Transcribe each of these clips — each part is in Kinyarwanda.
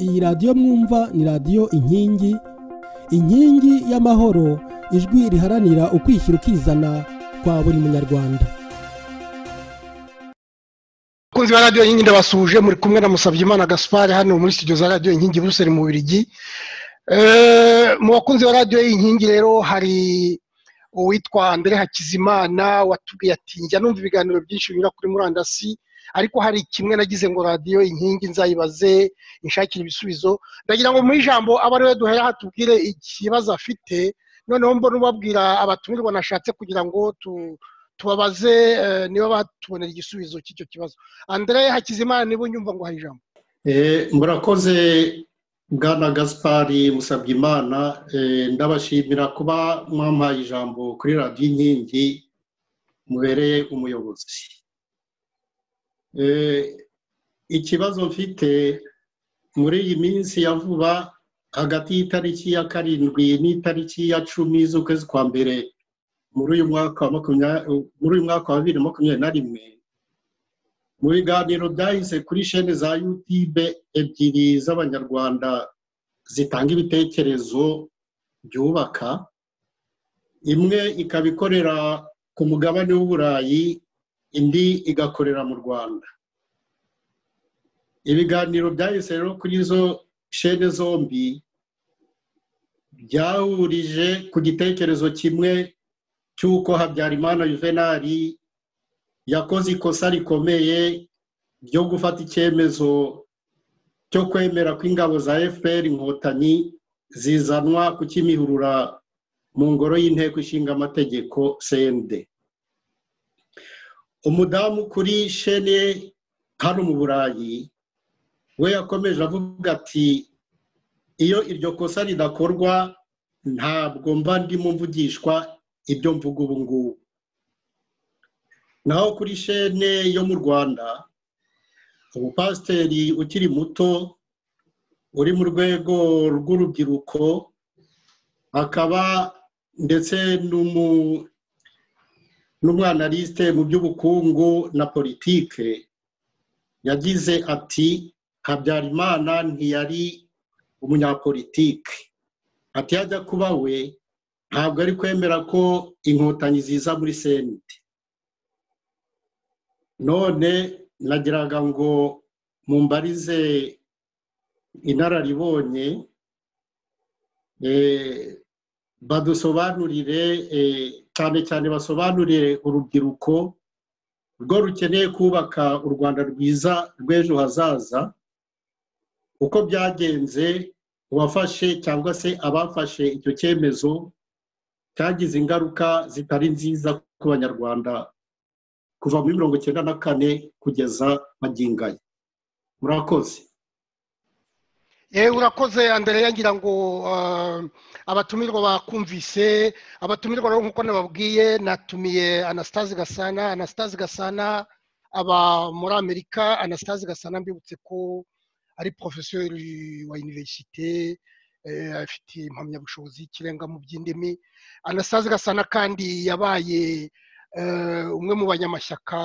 iyi radiyo mwumva ni radiyo inkingi inkingi y'amahoro ijwi riharanira ukwishyira ukizana kwa buri munyarwanda abakunzi ba radiyo inkingi ndabasuhuje muri kumwe na Musabyimana gaspari hano muri studio za radiyo inkingi buruseli mu birigi mu bakunzi ba radiyo y'inkingi rero hari uwitwa Andre hakizimana watubwiye ati njya numva ibiganiro byinshi binyura kuri murandasi ariko hari kimwe nagize ngo radiyo inkingi nzayibaze inshakire ibisubizo ndagira ngo mu ijambo abe ariwe duhera hatubwire ikibazo afite noneho mbona ubabwira abatumirwa nashatse kugira ngo tubabaze niba batubonera igisubizo cy'icyo kibazo Andre hakizimana niba unyumva ngo hari ijambo murakoze bwana gaspari musabye imana ndabashimira kuba mwampaye ijambo kuri radiyo inkingi mubereye umuyobozi ikibazo mfite muri iyi minsi ya vuba hagati y'itariki ya karindwi n'itariki ya cumi z'ukwezi kwa mbere muri uyu mwaka wa bibiri na makumyabiri na rimwe mu biganiro byahise kuri shene za yutube ebyiri z'abanyarwanda zitanga ibitekerezo byubaka imwe ikaba ikorera ku mugabane w'uburayi indi igakorera mu rwanda ibiganiro byahise rero kuri izo shene zombi byahurije ku gitekerezo kimwe cy'uko habyarimana juvenali yakoze ikosa rikomeye ryo gufata icyemezo cyo kwemera ko ingabo za fpr inkotanyi zizanwa ku kimihurura mu ngoro y'inteko ishinga amategeko cnd umudamu kuri shene hano mu burayi we yakomeje avuga ati iyo iryo kosa ridakorwa ntabwo mba ndimo mvugishwa ibyo mvuga ubu ngubu naho kuri shene yo mu rwanda umupasiteri ukiri muto uri mu rwego rw'urubyiruko akaba ndetse n'umwanarisite mu by'ubukungu na politike yagize ati habyarimana ntiyari umunyapolitike ati yajya kuba we ntabwo ari kwemera ko inkotanyi ziza muri senti none nagiraga ngo mumbarize inararibonye badusobanurire cyane cyane basobanurire urubyiruko rwo rukeneye kubaka u rwanda rwiza rw'ejo hazaza uko byagenze uwafashe cyangwa se abafashe icyo cyemezo cyagize ingaruka zitari nziza ku banyarwanda kuva muri mirongo icyenda na kane kugeza magingaya murakoze yewe urakoze mbere yagira ngo abatumirwa bakumvise abatumirwa rero nk'uko nababwiye natumiye anastase gasana anastase gasana aba muri amerika anastase gasana mbibutse ko ari porofesori wa univerisite afite impamyabushobozi y'ikirenga mu by'indimi anastase gasana kandi yabaye umwe mu banyamashyaka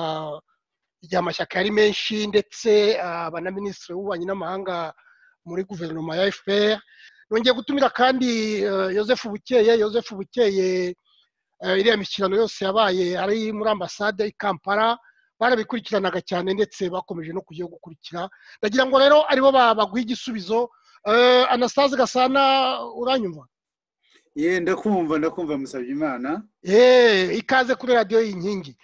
igihe amashyaka yari menshi ndetse aba na minisitiri w'ububanyi n'amahanga muri guverinoma ya fpr nongeye gutumira kandi Yosefu bukeye Yosefu bukeye iriya mishyikirano yose yabaye ari muri ambasade i kampala barabikurikiranaga cyane ndetse bakomeje no kujya gukurikira ndagira ngo rero aribo baguha igisubizo anastase gasana uranyumva ye ndakumva ndakumva musabye imana yeee ikaze kuri radiyo y'inkingi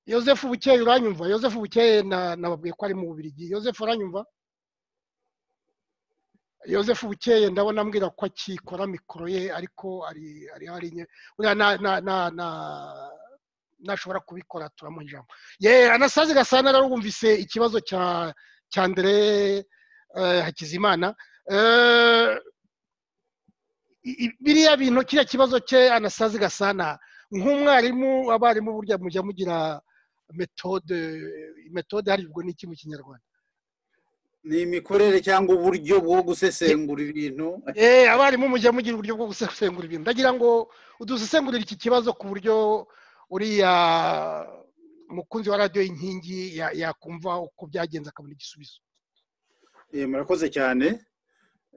yosefu bukeye uranyumva yosefu bukeye nababwiye ko ari mu bubirigi yosefu uranyumva yosefu bukeye ndabona ambwira ko akikora mikoro ye ariko ari hari nke buriya ntashobora kubikora turamuha ijambo yeee anasazi gasana rero wumvise ikibazo cya mbere hakizimana biriya bintu kiriya kibazo cye anasazi gasana nk'umwarimu abarimu burya mujya mugira metode metode haribwo n'iki mu kinyarwanda ni imikorere cyangwa uburyo bwo gusesengura ibintu abarimu mujya mugira uburyo bwo gusesengura ibintu ndagira ngo udusesengurire iki kibazo ku buryo uriya mukunzi wa radiyo inkingi yakumva uko byagenze akabona igisubizo Eh, murakoze cyane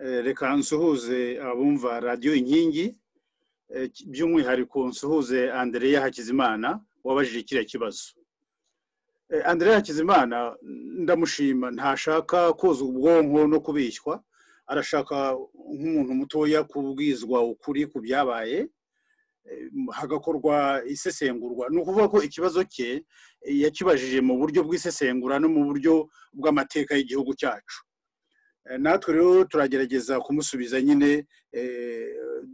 Eh, reka nsuhuze abumva radiyo inkingi Eh, ki- by'umwihariko nsuhuze andereya hakizimana wabajije kiriya kibazo Eh, andereya hakizimana ndamushima ntashaka koza ubwonko no kubishywa arashaka nk'umuntu mutoya kubwizwa ukuri ku byabaye eh, hagakorwa isesengurwa ni ukuvuga ko ikibazo cye eh, yakibajije mu buryo bw'isesengura no mu buryo bw'amateka y'igihugu cyacu Eh, natwe rero turagerageza kumusubiza nyine eh,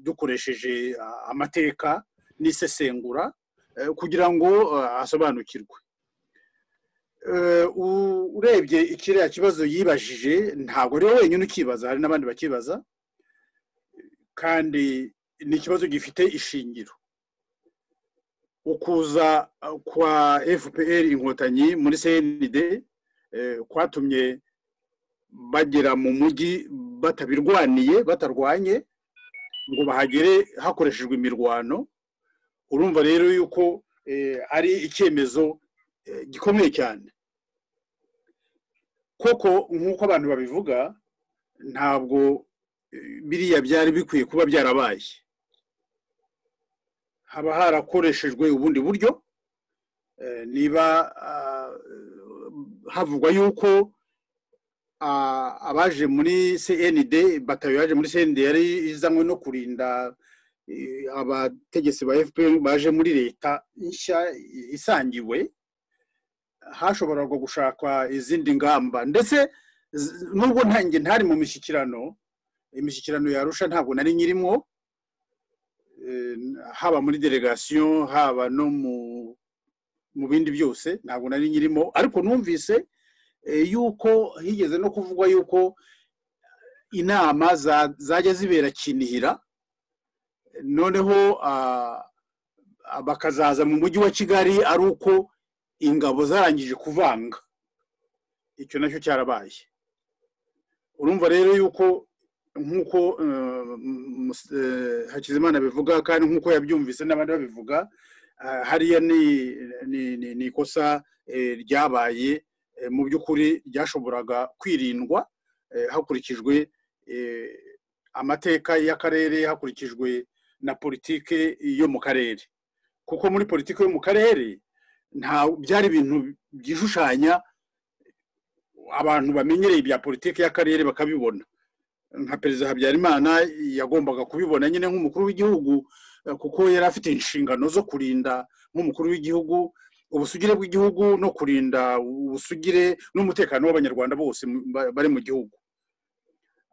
dukoresheje ah, amateka n'isesengura eh, kugira ngo ah, asobanukirwe Eh, u- urebye kiriya kibazo yibajije ntabwo ari we wenyine ukibaza hari n'abandi bakibaza kandi ni ikibazo gifite ishingiro ukuza ah, kwa fpr inkotanyi muri cnd eh, kwatumye bagera mu mujyi batabirwaniye batarwanye ngo bahagere hakoreshejwe imirwano urumva rero yuko eh, ari icyemezo eh, gikomeye cyane koko nk'uko abantu babivuga ntabwo eh, biriya byari bikwiye kuba byarabaye haba harakoreshejwe ubundi buryo eh, niba ah, havugwa yuko ah, abaje muri cnd batayo yaje muri cnd yari izanywe no kurinda eh, abategetsi ba fpr baje muri leta nshya isangiwe hashoboraga gushakwa izindi ngamba ndetse z- nubwo ntange ntari mu mishyikirano imishyikirano yarusha ntabwo nari nyirimo eh, haba muri delegasiyo haba no mu mu bindi byose ntabwo nari nyirimo ariko numvise eh, yuko higeze no kuvugwa yuko inama za- zajya zibera kinihira noneho ah, ah, bakazaza mu mujyi wa kigali ari uko ingabo zarangije kuvanga icyo nacyo cyarabaye urumva rero yuko nk'uko eh, mus- eh, hakizimana bivuga kandi nk'uko yabyumvise n'abandi babivuga ah, hariya ni- ni- ni ni ikosa eh, ryabaye eh, mu by'ukuri ryashoboraga kwirindwa eh, hakurikijwe eh, amateka y'akarere hakurikijwe na politike yo mu karere kuko muri politike yo mu karere nta byari ibintu byishushanya abantu bamenyereye ibya politike y'akarere bakabibona nka perezida habyarimana yagombaga kubibona nyine nk'umukuru w'igihugu eh, kuko yari afite inshingano zo kurinda nk'umukuru w'igihugu ubusugire bw'igihugu no kurinda ubusugire n'umutekano w'abanyarwanda bose mu- ba- bari mu gihugu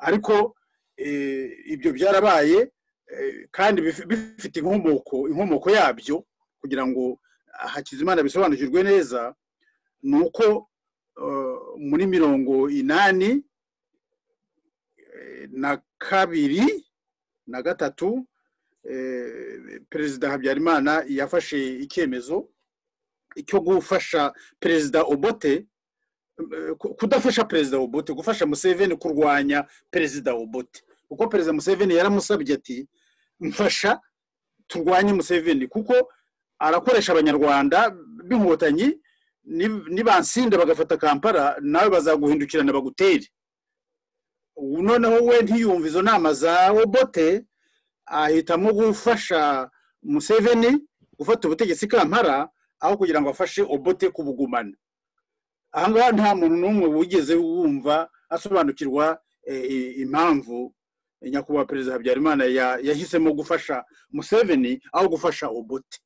ariko eh, ibyo byarabaye eh, kandi bif- bifite inkomoko inkomoko yabyo kugira ngo hakizimana bisobanukirwe neza ni uko eh, muri mirongo inani eh, na kabiri na gatatu eh, perezida habyarimana yafashe icyemezo cyo gufasha perezida obote eh, ku- kudafasha perezida obote gufasha museveni kurwanya perezida obote kuko perezida museveni yaramusabye ati mfasha turwanye museveni kuko arakoresha abanyarwanda b'inkotanyi ni- nibansinda bagafata kampala nawe bazaguhindukirana bagutere ubu noneho we ntiyumve izo nama za obote ahitamo gufasha museveni gufata ubutegetsi kampala aho kugira ngo afashe obote kubugumana aha ngaha nta muntu n'umwe wigeze wumva asobanukirwa eh, i- impamvu eh, nyakubahwa perezida habyarimana ya- yahisemo gufasha museveni aho gufasha obote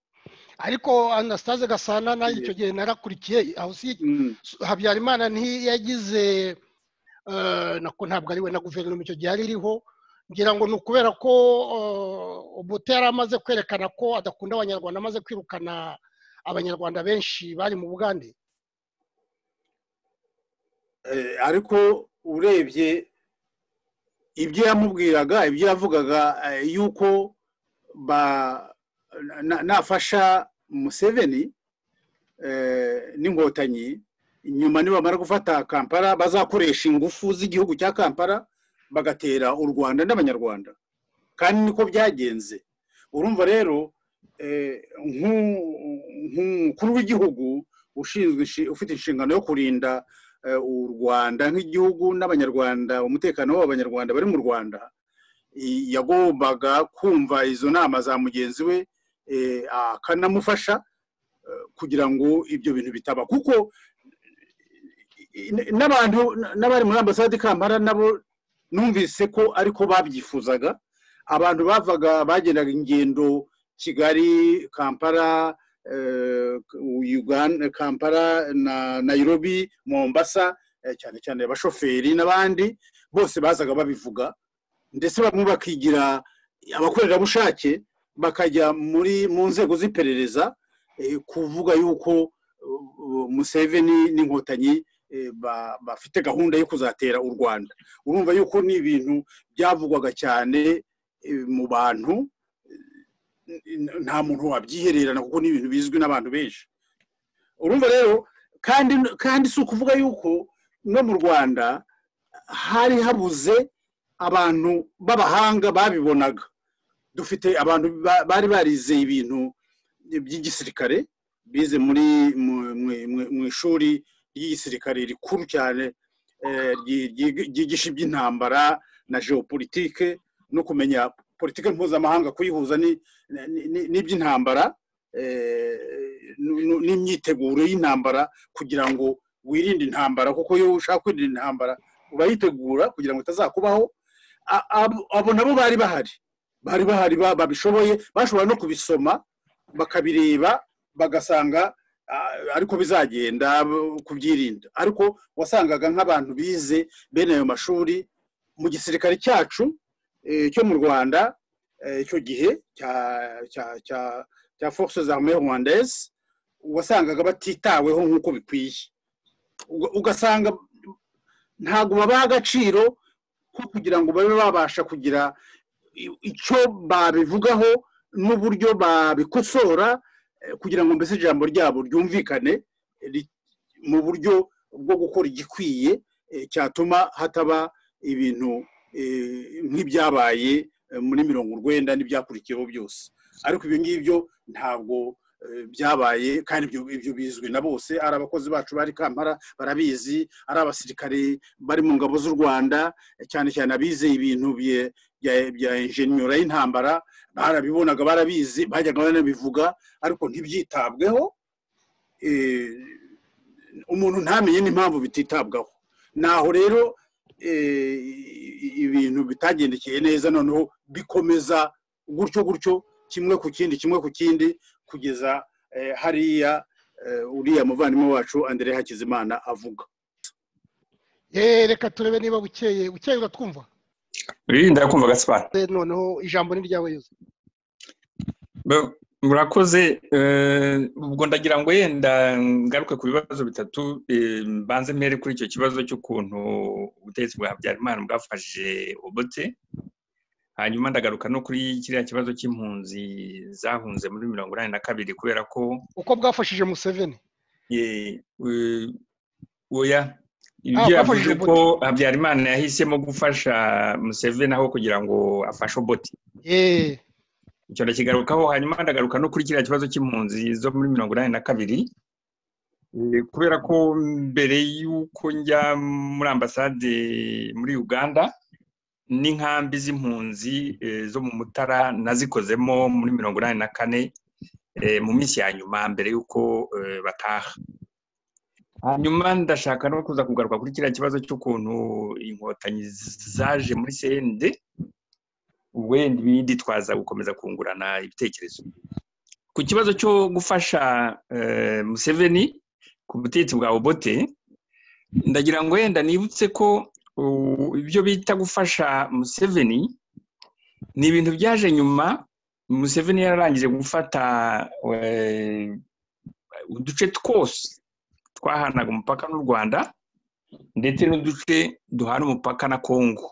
ariko anasitaze gasana nayo icyo gihe narakurikiye aho si Mm, habyarimana ntiyagize eh, nako ntabwo ari we na guverinoma icyo gihe yari iriho ngira ngo ni ukubera ko eh, obote yari amaze kwerekana ko adakunda abanyarwanda amaze kwirukana abanyarwanda benshi bari mu bugande eh, ariko urebye ibyo yamubwiraga ibyo yavugaga eh, yuko ba- na- nafasha museveni eh, n'inkotanyi nyuma nibamara gufata kampala bazakoresha ingufu z'igihugu cya kampala bagatera u rwanda n'abanyarwanda kandi niko byagenze urumva rero eh, nk'u- nk'umukuru w'igihugu ushinzwe inshi- ufite inshingano yo kurinda u rwanda nk'igihugu n'abanyarwanda umutekano w'abanyarwanda bari mu rwanda yagombaga kumva izo nama za mugenzi we akanamufasha kugira ngo ibyo bintu bitaba kuko n'abantu n'abari muri ambasade kampara nabo numvise ko ariko babyifuzaga abantu bavaga bagendaga ingendo kigali kampara uganda kampara na nayirobi mombasa cyane cyane abashoferi n'abandi bose bazaga babivuga ndetse bamwe bakigira abakorerabushake bakajya muri mu nzego z'iperereza kuvuga yuko museveni n'inkotanyi bafite gahunda yo kuzatera u rwanda urumva yuko ni ibintu byavugwaga cyane mu bantu nta muntu wabyihererana kuko ni ibintu bizwi n'abantu benshi urumva rero kandi kandi si ukuvuga yuko no mu rwanda hari habuze abantu b'abahanga babibonaga dufite abantu bari barize ibintu by'igisirikare bize muri mu ishuri ry'igisirikare rikuru cyane ryigisha iby'intambara na geopolitike no kumenya politiki mpuzamahanga kuyihuza n'iby'intambara n'imyiteguro y'intambara kugira ngo wirinde intambara kuko iyo ushaka kwirinda intambara urayitegura kugira ngo itazakubaho abo nabo bari bahari bari bahari babishoboye bashobora no kubisoma bakabireba bagasanga ariko bizagenda kubyirinda ariko wasangaga nk'abantu bize bene ayo mashuri mu gisirikare cyacu cyo mu rwanda icyo gihe cya force z'arme rwandaise wasangaga batitaweho nk'uko bikwiye ugasanga ntabwo babaha agaciro ko kugira ngo babe babasha kugira icyo babivugaho n'uburyo babikosora kugira ngo mbese ijambo ryabo ryumvikane mu buryo bwo gukora igikwiye cyatuma hataba ibintu nk'ibyabaye muri mirongo urwenda n'ibyakurikiyeho byose ariko ibyo ngibyo ntabwo byabaye kandi ibyo bizwi na bose ari abakozi bacu bari kampara barabizi ari abasirikare bari mu ngabo z'u rwanda cyane cyane abize ibintu bya injeniyora y'intambara barabibonaga barabizi bajyaga banabivuga ariko ntibyitabweho umuntu ntamenye n'impamvu bititabwaho naho rero ibintu bitagendekeye neza noneho bikomeza gutyo gutyo kimwe ku kindi kimwe ku kindi kugeza hariya uriya muvandimwe wacu André hakizimana avuga reka turebe niba bukeye bukeye uratwumva wirinda kumva gaspar noneho ijambo ni ryawe yose murakoze ubwo ndagira ngo yenda ngaruke ku bibazo bitatu mbanze mbere kuri icyo kibazo cy'ukuntu ubutegetsi bwa habyarimana bwafashe obote hanyuma ndagaruka no kuri kiriya kibazo cy'impunzi zahunze muri mirongo inani na kabiri kubera ko uko bwafashije museveni oya ibyo yavuze ko habyarimana yahisemo gufasha museveni aho kugira ngo afashe obote icyo ndakigarukaho hanyuma ndagaruka no kuri kiriya kibazo cy'impunzi zo muri mirongo inani na kabiri kubera ko mbere y'uko njya muri ambasade muri uganda n'inkambi z'impunzi zo mu mutara nazikozemo muri mirongo inani na kane mu minsi ya nyuma mbere y'uko bataha hanyuma ndashaka no kuza kugaruka kuri kiriya kibazo cy'ukuntu inkotanyi zaje muri sende wenda biditwaza gukomeza kungurana ibitekerezo ku kibazo cyo gufasha museveni ku butegetsi bwa obote ndagira ngo wenda nibutse ko ibyo bita gufasha museveni ni ibintu byaje nyuma museveni yararangije gufata uduce twose twahanaga umupaka n'u rwanda ndetse n'uduce duhana umupaka na kongo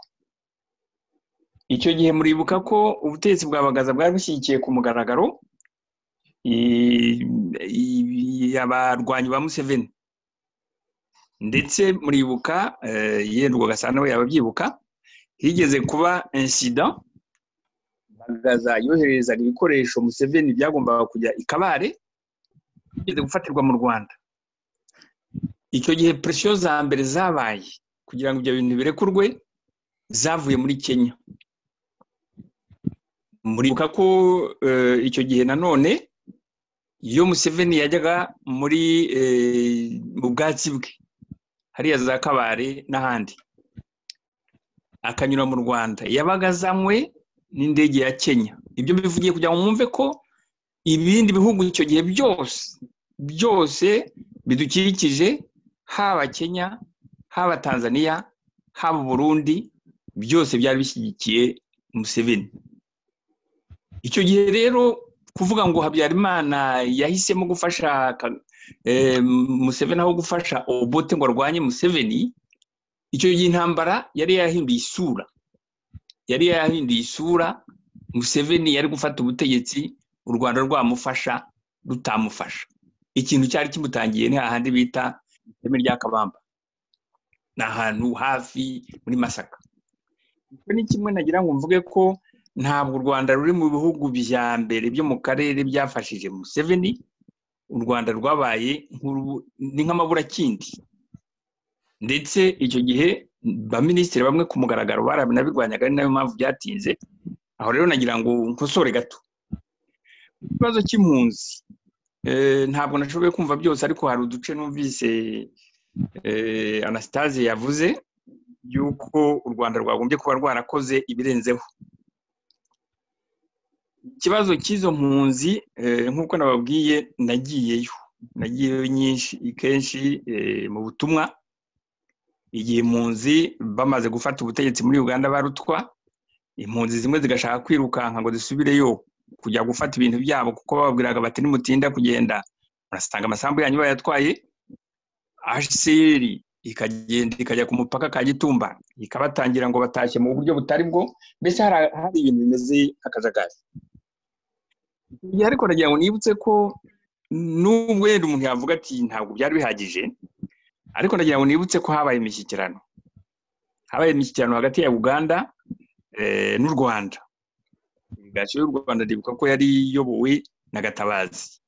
icyo gihe muribuka ko ubutegetsi bwa bagaza bwari bushyigikiye ku mugaragaro abarwanyi ba museveni ndetse muribuka yenda ugasanga we yababyibuka higeze kuba insida bagaza yohererezaga ibikoresho museveni byagombaga kujya i kabare bigeze gufatirwa mu rwanda icyo gihe presiyo za mbere zabaye kugira ngo ibyo bintu birekurwe zavuye muri kenya muribuka ko icyo gihe nanone iyo museveni yajyaga muri mu bwatsi bwe hariya za kabare n'ahandi akanyura mu rwanda yabaga azanywe n'indege ya kenya ibyo bivugiye kugira ngo mwumve ko ibindi bihugu icyo gihe byose byose bidukikije haba kenya haba tanzania haba burundi byose byari bishyigikiye museveni icyo gihe rero kuvuga ngo habyarimana yahisemo gufasha museveni aho gufasha obote ngo arwanye museveni icyo gihe intambara yari yahinduye isura yari yahinduye isura museveni yari gufata ubutegetsi u rwanda rwamufasha rutamufasha ikintu cyari kimutangiye ni hahandi bita iteme rya kabamba ni ahantu hafi muri masaka icyo ni kimwe nagira ngo mvuge ko ntabwo u rwanda ruri mu bihugu bya mbere byo mu karere byafashije museveni u rwanda rwabaye ni nk'amaburakindi ndetse icyo gihe baminisitiri bamwe ku mugaragaro baranabirwanyaga ari nayo mpamvu byatinze aho rero nagira ngo nkosore gato ikibazo cy'impunzi ntabwo nashoboye kumva byose ariko hari uduce numvise anasitaze yavuze y'uko u rwanda rwagombye kuba rwarakoze ibirenzeho ikibazo cy'izo mpunzi nk'uko nababwiye nagiyeyo nagiyeyo nyinshi kenshi mu butumwa igihe impunzi bamaze gufata ubutegetsi muri uganda barutwa impunzi zimwe zigashaka kwirukanka ngo zisubireyo kujya gufata ibintu byabo kuko bababwiraga bati nimutinda kugenda murasanga amasambu yanyu bayatwaye aseri ikagenda ikajya ku mupaka ka gitumba ikabatangira ngo batashye mu buryo butari bwo mbese hari ibintu bimeze nk'akajagari ariko nagira ngo nibutse ko n'ubwo wenda umuntu yavuga ati ntabwo byari bihagije ariko nagira ngo nibutse ko habaye imishyikirano habaye imishyikirano hagati ya uganda n'u rwanda delegasiyo y'u rwanda ndibuka ko yari iyobowe na gatabazi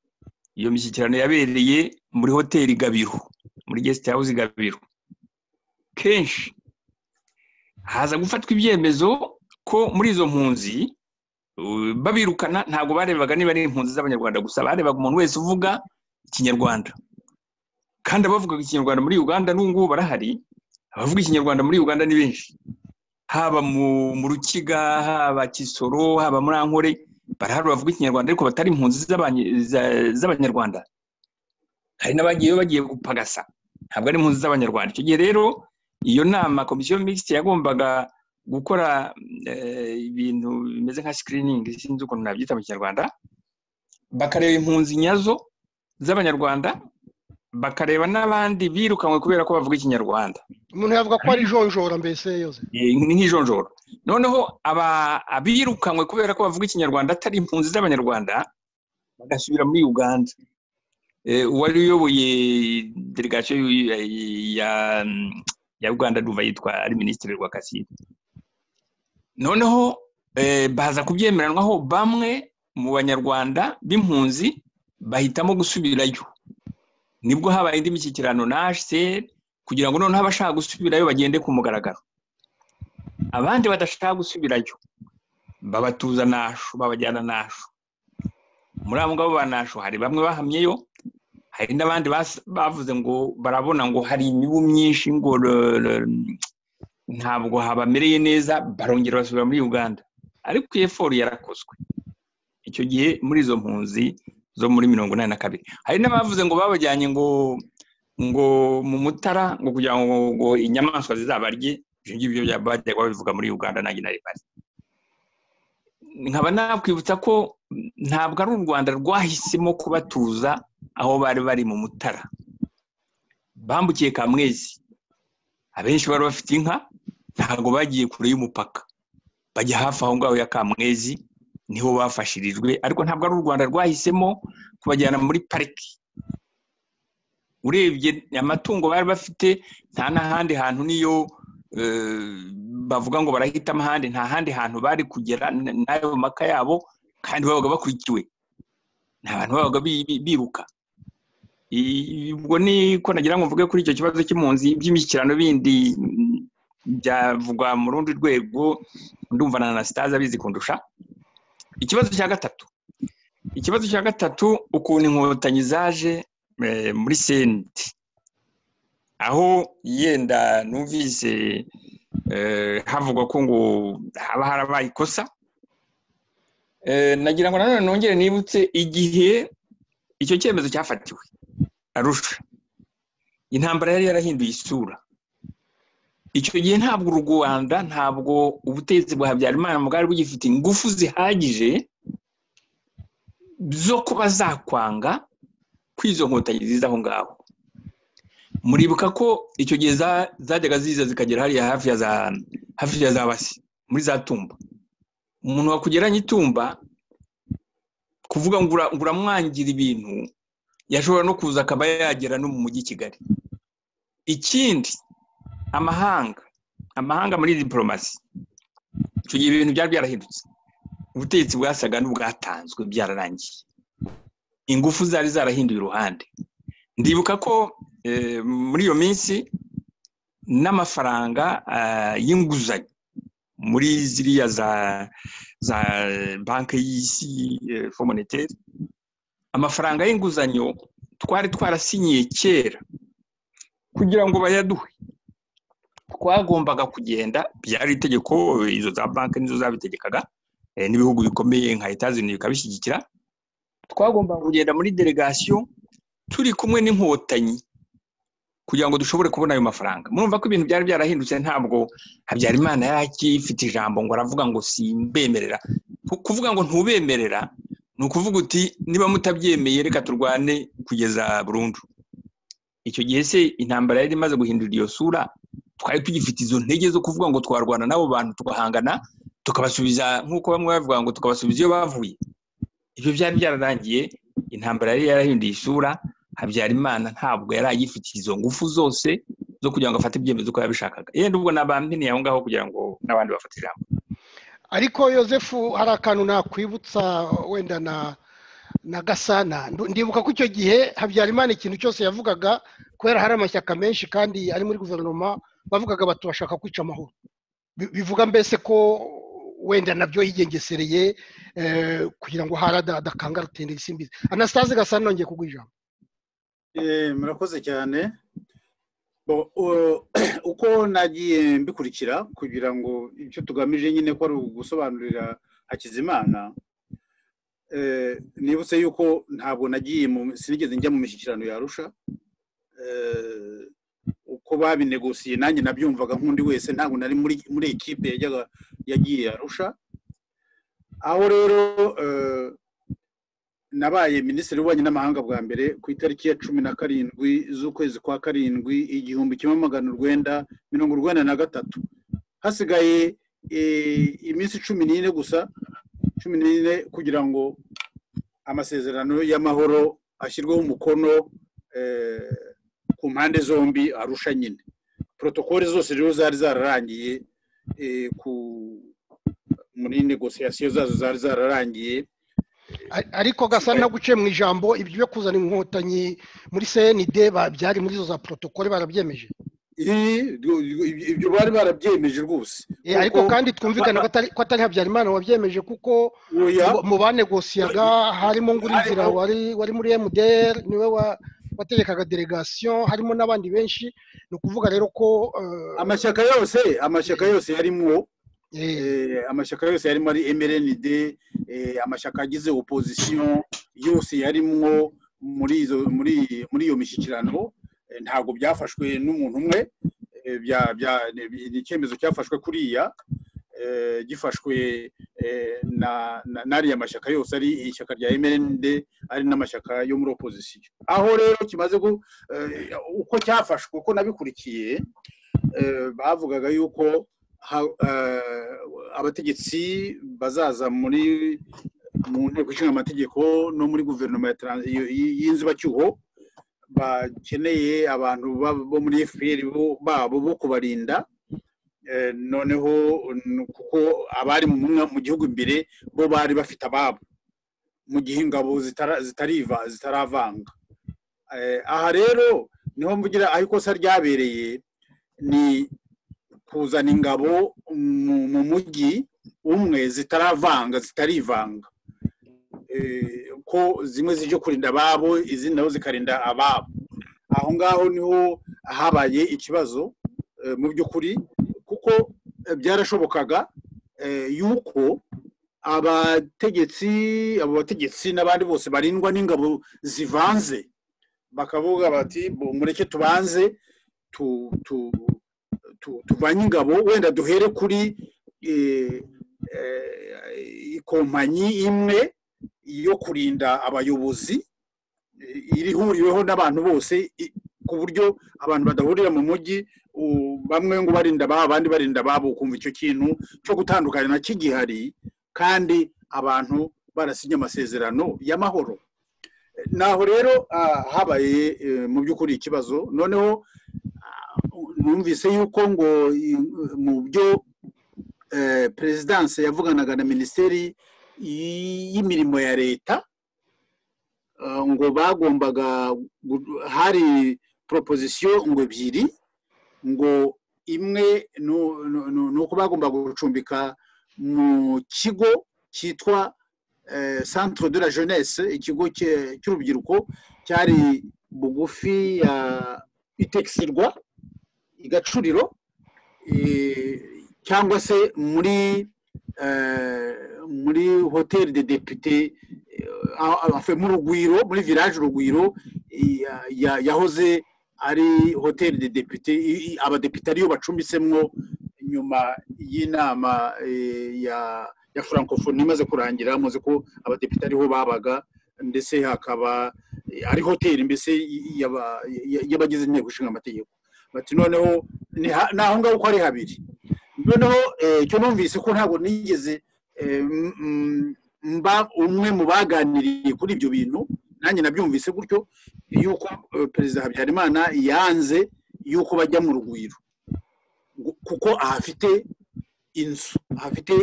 iyo mishyikirano yabereye muri hoteli gabiro muri gesite hawuze gabiro kenshi haza gufatwa ibyemezo ko muri izo mpunzi babirukana ntabwo barebaga niba ari impunzi z'abanyarwanda gusa barebaga umuntu wese uvuga ikinyarwanda kandi abavugaga ikinyarwanda muri uganda n'ubu barahari abavuga ikinyarwanda muri uganda ni benshi haba mu rukiga haba kisoro haba muri ankore barahari bavuga ikinyarwanda ariko batari impunzi z'abanyarwanda hari n'abagiye bagiye gupagasa ntabwo ari impunzi z'abanyarwanda icyo gihe rero iyo nama komisiyo migisite yagombaga gukora ibintu bimeze nka sikiriningi sinzi ukuntu nabyita mu kinyarwanda bakareba impunzi nyazo z'abanyarwanda bakareba n'abandi birukanwe kubera ko bavuga ikinyarwanda umuntu yavuga ko ari ijonjora mbese yose ni nk'ijonjora noneho abirukanwe kubera ko bavuga ikinyarwanda atari impunzi z'abanyarwanda bagasubira muri uganda uwari uyoboye delegasiyo ya uganda duva yitwa ari minisitiri rwakasine noneho baza kubyemeranwaho bamwe mu banyarwanda b'impunzi bahitamo gusubirayo nibwo habaye indi mishyikirano na hcr kugira ngo noneho abashaka gusubirayo bagende ku mugaragaro abandi badashaka gusubirayo babatuza nasho babajyana nasho muri abo ngabo ba nasho hari bamwe bahamyeyo hari n'abandi bavuze ngo barabona ngo hari imibu myinshi ngo ntabwo habamereye neza barongera basubira muri uganda ariko iyo foru yarakozwe icyo gihe muri izo mpunzi zo muri mirongo inani na kabiri hari n'abavuze ngo babajyanye ngo ngo mu mutara ngo kugira ngo inyamaswa zizabarye ibyo ngibyo bajyaga babivuga muri uganda nanjye na ribari nkaba nakwibutsa ko ntabwo ari u rwanda rwahisemo kubatuza aho bari bari mu mutara bambukiye kamwezi abenshi bari bafite inka ntabwo bagiye kure y'umupaka bajya hafi aho ngaho ya kamwezi niho bafashirijwe ariko ntabwo ari u rwanda rwahisemo kubajyana muri pariki urebye amatungo bari bafite nta n'ahandi hantu niyo bavuga ngo barahitamo ahandi nta handi hantu bari kugera n'ayo maka yabo kandi babaga bakurikiwe nta bantu babaga biruka ubwo niko nagira ngo mvuge kuri icyo kibazo cy'impunzi by'imishyikirano bindi byavugwa mu rundi rwego ndumva na anasitazi abizi kundusha ikibazo cya gatatu ikibazo cya gatatu ukuntu inkotanyi zaje muri senti aho yenda numvise havugwa ko ngo haba harabaye ikosa nagira ngo nanone nongere nibutse igihe icyo cyemezo cyafatiwe arusha intambara yari yarahinduye isura icyo gihe ntabwo u rwanda ntabwo ubutegetsi bwa habyarimana bwari bugifite ingufu zihagije zo kuba zakwanga kw'izo nkotanyi ziza aho ngaho muribuka ko icyo gihe zajyaga ziza zikagera hariya hafi ya za hafi ya za basi muri za tumba umuntu wakugeranye itumba kuvuga ngo uramwangira ibintu yashobora no kuza akaba yagera no mu mujyi kigali ikindi amahanga amahanga muri diporomasi icyo gihe ibintu byari byarahindutse ubutegetsi bwasaga n'ubwatanzwe byararangiye ingufu zari zarahinduye uruhande ndibuka ko muri iyo minsi n'amafaranga y'inguzanyo muri ziriya za za banki y'isi fomoneteri amafaranga y'inguzanyo twari twarasinyiye kera kugira ngo bayaduhe twagombaga kugenda byari itegeko izo za banki nizo zabitegekaga n'ibihugu bikomeye nka etazini bikabishyigikira twagombaga kugenda muri delegasiyo turi kumwe n'inkotanyi kugira ngo dushobore kubona ayo mafaranga murumva ko ibintu byari byarahindutse ntabwo habyarimana yari akifite ijambo ngo aravuga ngo simbemerera kuvuga ngo ntubemerera ni ukuvuga uti niba mutabyemeye reka turwane kugeza burundu icyo gihe se intambara yari imaze guhindura iyo sura twari tugifite izo ntege zo kuvuga ngo twarwana n'abo bantu tugahangana tukabasubiza nk'uko bamwe bavuga ngo tukabasubiza iyo bavuye ibyo byari byararangiye intambara yari yarahinduye isura habyarimana ntabwo yari agifite izo ngufu zose zo kugira ngo afate ibyemezo uko yabishakaga yenda ubwo n'abampeneye aho ngaho kugira ngo n'abandi bafate ijambo ariko yosefu hari akantu nakwibutsa wenda na na gasana ndibuka ko icyo gihe habyarimana ikintu cyose yavugaga kubera hari amashyaka menshi kandi ari muri guverinoma bavugaga bati bashaka kwica amahoro bivuga mbese ko wenda nabyo yigengesereye kugira ngo harada adakangara rutende isimbizi anasitaze gasana nongeye kuguha ijambo murakoze cyane uko nagiye mbikurikira kugira ngo icyo tugamije nyine ko ari ugusobanurira hakizimana nibutse yuko ntabwo nagiye sinigeze njya mu mishyikirano yarusha uko babinegosiye nanjye nabyumvaga nk'undi wese ntabwo nari muri ekipe yagiye yarusha aho rero nabaye minisitiri w'ububanyi n'amahanga bwa mbere ku itariki ya cumi na karindwi z'ukwezi kwa karindwi igihumbi kimwe magana urwenda mirongo urwenda na gatatu hasigaye iminsi cumi n'ine gusa cumi n'ine kugira ngo amasezerano y'amahoro ashyirweho umukono ku mpande zombi arusha nyine porotokole zose rero zari zararangiye muri negosiyasiyo zazo zari zararangiye ariko gasa naguciye mu ijambo ibyo byo kuzana inkotanyi muri cnd byari muri izo za porotokole barabyemeje ibyo bari barabyemeje rwose ariko kandi twumvikane ko atari habyarimana wabyemeje kuko mu banegosiyaga harimo ngurinzira wari muri mdr niwe wategekaga delegasiyo harimo n'abandi benshi ni ukuvuga rero ko amashyaka yose amashyaka yose yarimo amashyaka yose yarimo ari mrnd amashyaka agize opozisiyo yose yarimo muri iyo mishyikirano ntabwo byafashwe n'umuntu umwe ni icyemezo cyafashwe kuriya gifashwe n'ariya mashyaka yose ari ishyaka rya mrnd ari n'amashyaka yo muri opozisiyo aho rero kimaze uko cyafashwe uko nabikurikiye bavugaga yuko abategetsi bazaza muri mu nteko ishinga amategeko no muri guverinoma y'inzibacyuho bakeneye abantu bo muri fpr babo bo kubarinda noneho kuko abari mu gihugu imbere bo bari bafite ababo mu gihe ingabo zitaravanga aha rero niho mvugira aho ikosa ryabereye ni kuzana ingabo mu mujyi umwe zitaravanga zitarivanga ko zimwe zije kurinda ababo izindi nabo zikarinda ababo aho ngaho niho habaye ikibazo mu by'ukuri kuko byarashobokaga yuko abategetsi abo bategetsi n'abandi bose barindwa n'ingabo zivanze bakavuga bati mureke tubanze tuvanye ingabo wenda duhere kuri ikompanyi imwe yo kurinda abayobozi irihuriweho n'abantu bose ku buryo abantu badahurira mu mujyi bamwe ngo barinda ababo abandi barinda ababo ukumva icyo kintu cyo gutandukana na kigihari kandi abantu barasinya amasezerano y'amahoro naho rero habaye mu by'ukuri ikibazo noneho numvise yuko ngo mu byo perezidanse yavuganaga na minisiteri y'imirimo ya leta ngo bagombaga hari proposition ngo ebyiri ngo imwe ni uko bagombaga gucumbika mu kigo cyitwa centre de la jeunesse ikigo cy'urubyiruko cyari bugufi ya itekisirwa igacuriro cyangwa se muri muri hoteli de depute mu rugwiro muri village urugwiro yahoze ari hoteli de depute abadepite ariyo bacumbitsemwo nyuma y'inama ya francophonie imaze kurangira muzi ko abadepite ariho babaga ndetse hakaba ari hoteli mbese y'abagize inteko ishinga amategeko bati noneho ni aho ngaho uko ari habiri noneho icyo numvise ko ntabwo nigeze mba umwe mu baganiriye kuri ibyo bintu nanjye nabyumvise gutyo yuko perezida habyarimana yanze yuko bajya mu rugwiro kuko ahafite inzu ahafite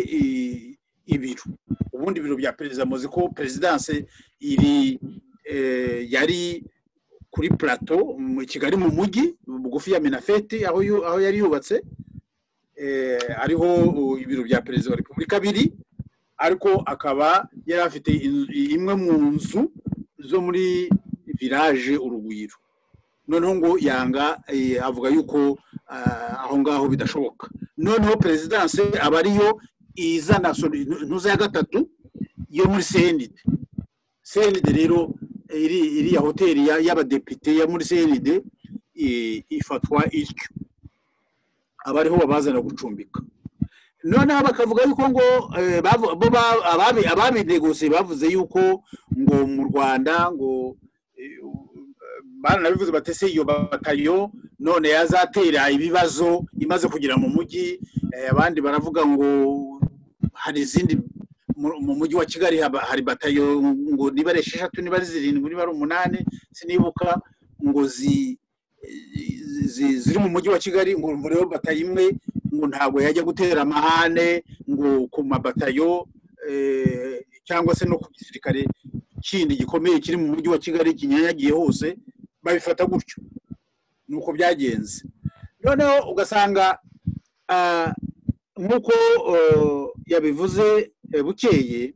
ibiro ubundi ibiro bya perezida muzi ko perezidanse iri yari kuri plateau mu kigali mu mujyi bugufi ya minafeti aho yari yubatse ariho ibiro bya perezida wa repubulika biri ariko akaba yari afite imwe mu nzu zo muri village urugwiro noneho ngo yanga avuga yuko aho ngaho bidashoboka noneho perezidanse aba ariyo izana intuza ya gatatu yo muri senide senide rero iriya hoteli y'abadepite ya muri senide ifatwa ityo aba ariho babazana gucumbika noneho bakavuga yuko ngo ababinegosiye bavuze yuko ngo mu rwanda ngo baranabivuze batese iyo batayo none yazatera ibibazo imaze kugera mu mujyi abandi baravuga ngo hari izindi mu mujyi wa kigali hari batayo ngo niba ari esheshatu niba ari zirindwi niba ari umunani sinibuka ngo zi ziri mu mujyi wa kigali ngo rero batayo imwe ngo ntabwo yajya gutera amahane ngo ku mabatayo cyangwa se no ku gisirikare kindi gikomeye kiri mu mujyi wa kigali kinyanyagiye hose babifata gutyo ni uko byagenze noneho ugasanga nk'uko yabivuze bukeye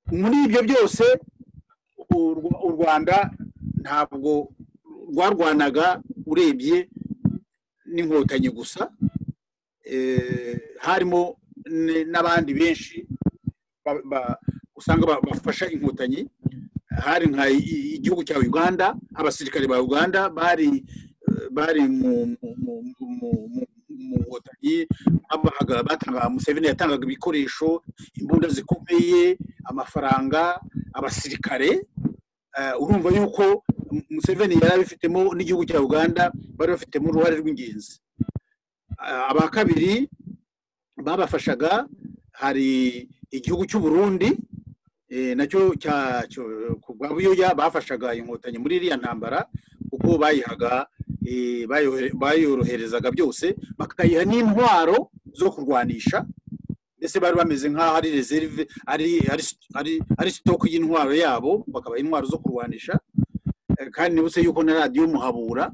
muri ibyo byose u rwanda ntabwo rwarwanaga urebye n'inkotanyi gusa harimo n'abandi benshi usanga bafasha inkotanyi hari nka igihugu cya uganda abasirikare ba uganda bari bari mu nkotanyi batangaga museveni yatangaga ibikoresho imbunda zikomeye amafaranga abasirikare urumva yuko museveni yari abifitemo n'igihugu cya uganda bari bafitemo uruhare rw'ingenzi aba kabiri babafashaga hari igihugu cy'u Burundi nacyo bwa buyoya bafashaga inkotanyi muri iriya ntambara kuko bayihaga bayoroherezaga byose bakayiha n'intwaro zo kurwanisha mbese bari bameze nk'aho ari rezerive ari sitoke y'intwaro yabo bakabaha intwaro zo kurwanisha kandi nibutse yuko na radiyo muhabura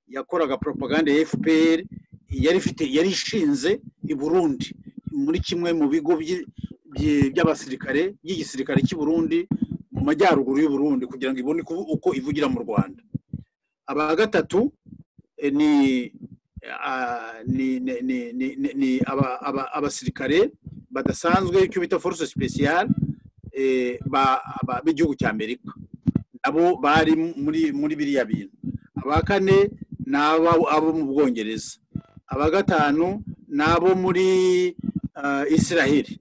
yakoraga propaganda ya fpr yari ifite yari ishinze i burundi muri kimwe mu bigo by'abasirikare by'igisirikare cy'i burundi mu majyaruguru y'u burundi kugira ngo ibone uko ivugira mu rwanda aba gatatu ni ni abasirikare badasanzwe icyo bita force special b'igihugu cya amerika nabo bari muri biriya bintu aba kane ni abo mu bwongereza aba gatanu ni abo muri israheli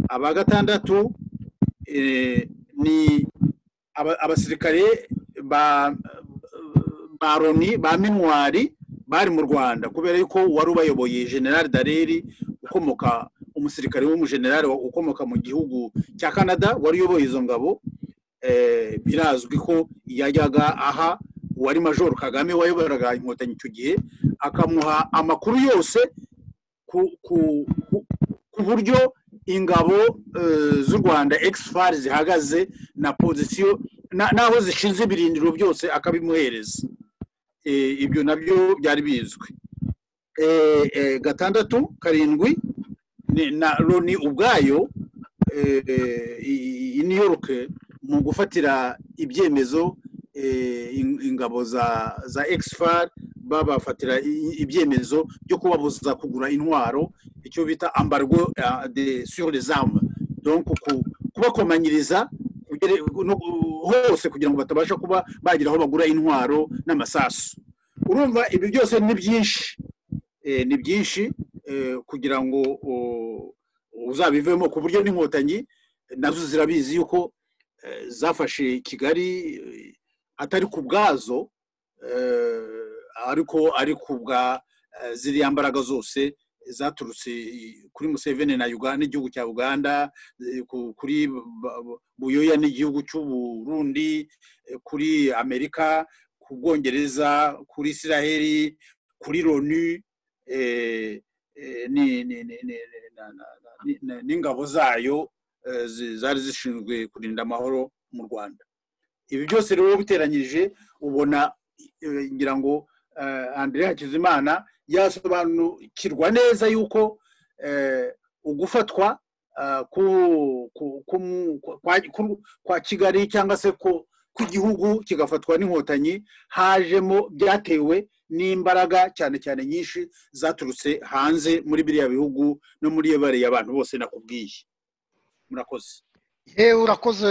aba gatandatu ni abasirikare ba roni ba minwari bari mu rwanda kubera yuko wari ubayoboye generale dareri ukomoka umusirikare w'umujenerali ukomoka mu gihugu cya canada wari uyoboye izo ngabo birazwi ko yajyaga aha uwari major kagame wayoboraga inkotanyi icyo gihe akamuha amakuru yose ku buryo ingabo z'u rwanda ekisifari zihagaze na pozisiyo n'aho zishinze ibirindiro byose akabimuhereza ibyo nabyo byari bizwi gatandatu karindwi na loni ubwayo i new york mu gufatira ibyemezo ingabo za ekisifari babafatira ibyemezo byo kubabuza kugura intwaro icyo bita ambargo sur les armes donc kubakomanyiriza hose kugira ngo batabasha kuba bagira aho bagura intwaro n'amasasu urumva ibi byose ni byinshi ni byinshi kugira ngo uzabivemo ku buryo n'inkotanyi nazo zirabizi yuko zafashe kigali atari ku bwazo ariko ari ku bwa ziriya mbaraga zose zaturutse kuri museveni na uganda n'igihugu cya uganda kuri buyoya n'igihugu cy'uburundi kuri amerika ku bwongereza kuri israheli kuri loni n'ingabo zayo zari zishinzwe kurinda amahoro mu rwanda ibi byose rero biteranyije ubona ngira ngo andire hakizimana yasobanukirwa neza yuko ugufatwa kwa kigali cyangwa se kw'igihugu kigafatwa n'inkotanyi hajemo byatewe n'imbaraga cyane cyane nyinshi zaturutse hanze muri biriya bihugu no muri iyo bariya abantu bose nakubwiye murakoze yewe urakoze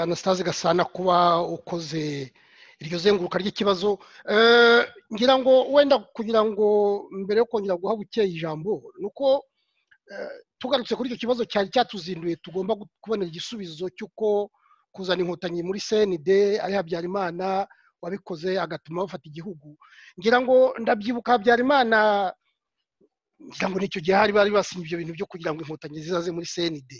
anasitazi gasana kuba ukoze iryo zenguruka ry'ikibazo ngira ngo wenda kugira ngo mbere yo kongera guha bukeye ijambo ni uko tugarutse kuri icyo kibazo cyari cyatuzinduye tugomba kubonera igisubizo cy'uko kuzana inkotanyi muri senide ari habyarimana wabikoze agatuma bafata igihugu ngira ngo ndabyibuka habyarimana ngira ngo nicyo gihe hari bari basinye ibyo bintu byo kugira ngo inkotanyi zizaze muri senide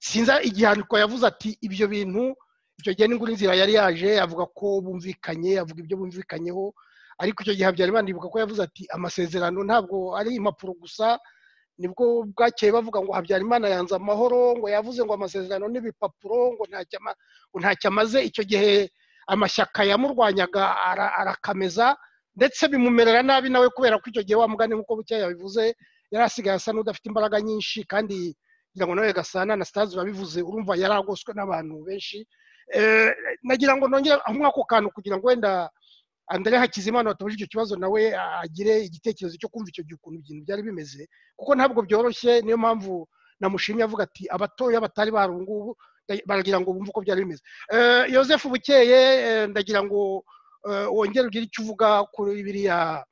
sinza igihaniko yavuze ati ibyo bintu icyo gihe n'inguri nzira yari yaje avuga ko bumvikanye avuga ibyo bumvikanyeho ariko icyo gihe habyarimana ibuka ko yavuze ati amasezerano ntabwo ari impapuro gusa nibwo bwakeye bavuga ngo habyarimana yanze amahoro ngo yavuze ngo amasezerano n'ibipapuro ngo ntacyo amaze icyo gihe amashyaka yamurwanyaga arakameza ndetse bimumerera nabi nawe kubera ko icyo gihe wamugane nk'uko bukeya yabivuze yari asigaye asa n'udafite imbaraga nyinshi kandi kugira ngo nawe gasana na sitazi urabivuze urumva yari agoswe n'abantu benshi nagira ngo nongere aho ako kantu kugira ngo wenda andare hakizimana watabuje icyo kibazo nawe agire igitekerezo cyo kumva icyo gihe ukuntu ibintu byari bimeze kuko ntabwo byoroshye niyo mpamvu namushimye avuga ati abatoya batari barungubu baragira ngo bumve uko byari bimeze Yosef bukeye ndagira ngo wongere ugire icyo uvuga kuri biriya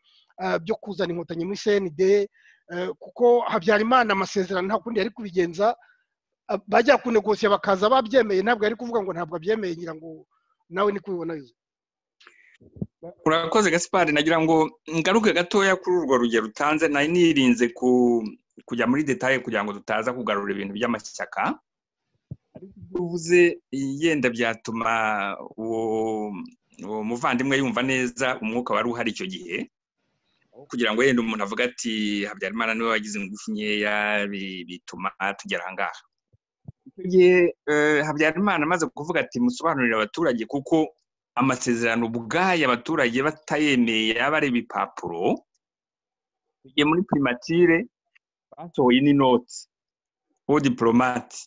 byo kuzana inkotanyi muri cnd kuko habyarimana amasezerano nta kundi yari kubigenza bajya kunegosiye bakaza babyemeye ntabwo yari kuvuga ngo ntabwo abyemeye ngira ngo nawe ni kubibona yuzuye urakoze gasipari nagira ngo ngaruke gatoya kuri urwo rugero utanze nari nirinze kujya muri detaye kugira ngo tutaza kugarura ibintu by'amashyaka ariko ibyo uvuze yenda byatuma uwo muvandimwe yumva neza umwuka wari uhari icyo gihe kugira ngo yenda umuntu avuga ati habyarimana niwe wagize ingufu nkeya bituma tugera aha ngaha icyo gihe habyarimana amaze kuvuga ati musobanurire abaturage kuko amasezerano ubwayo abaturage batayemeye yaba ari ibipapuro tugiye muri primatire basohoye n'inoti uwo diporomati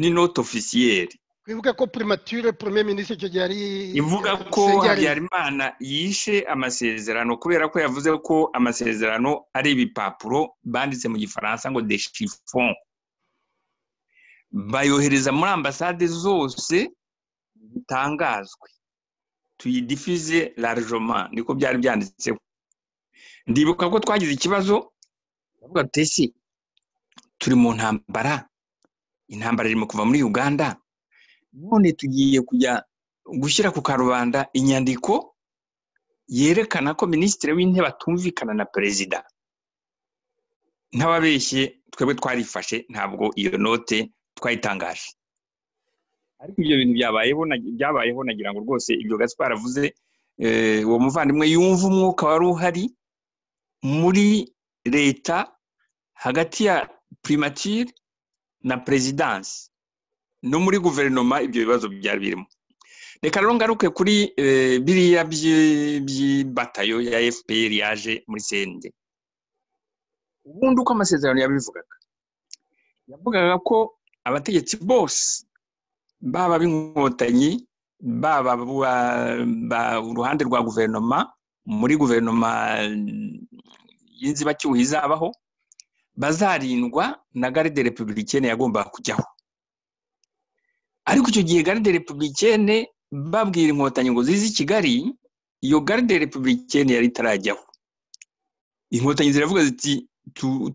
n'inoti ofisiyeri twibuke ko primatire premier minisitiri icyo gihe ari ivuga ko habyarimana yishe amasezerano kubera ko yavuze ko amasezerano ari ibipapuro banditse mu gifaransa ngo de chiffon bayohereza muri ambasade zose zitangazwe tuyidifize larjoma niko byari byanditseho ndibuka ko twagize ikibazo turavuga tutesi turi mu ntambara intambara irimo kuva muri uganda none tugiye kujya gushyira ku karubanda inyandiko yerekana ko minisitiri w'intebe atumvikana na perezida nk'ababeshye twebwe twarifashe ntabwo iyo note twayitangaje ariko ibyo bintu byabayeho nagira ngo rwose ibyo gaspar avuze uwo muvandimwe yumva umwuka wari uhari muri leta hagati ya primatire na perezidansi no muri guverinoma ibyo bibazo byari birimo reka rero ngaruke kuri biriya by'ibatayo ya fpr yaje muri sende ubundi uko amasezerano yabivugaga yavugaga ko abategetsi bose baba b'inkotanyi baba uruhande rwa guverinoma muri guverinoma y'inzibacyuho izabaho bazarindwa na garide republikene yagombaga kujyaho ariko icyo gihe garide republikene babwira inkotanyi ngo zize i kigali iyo garide republikene yari itarajyaho inkotanyi ziravuga ziti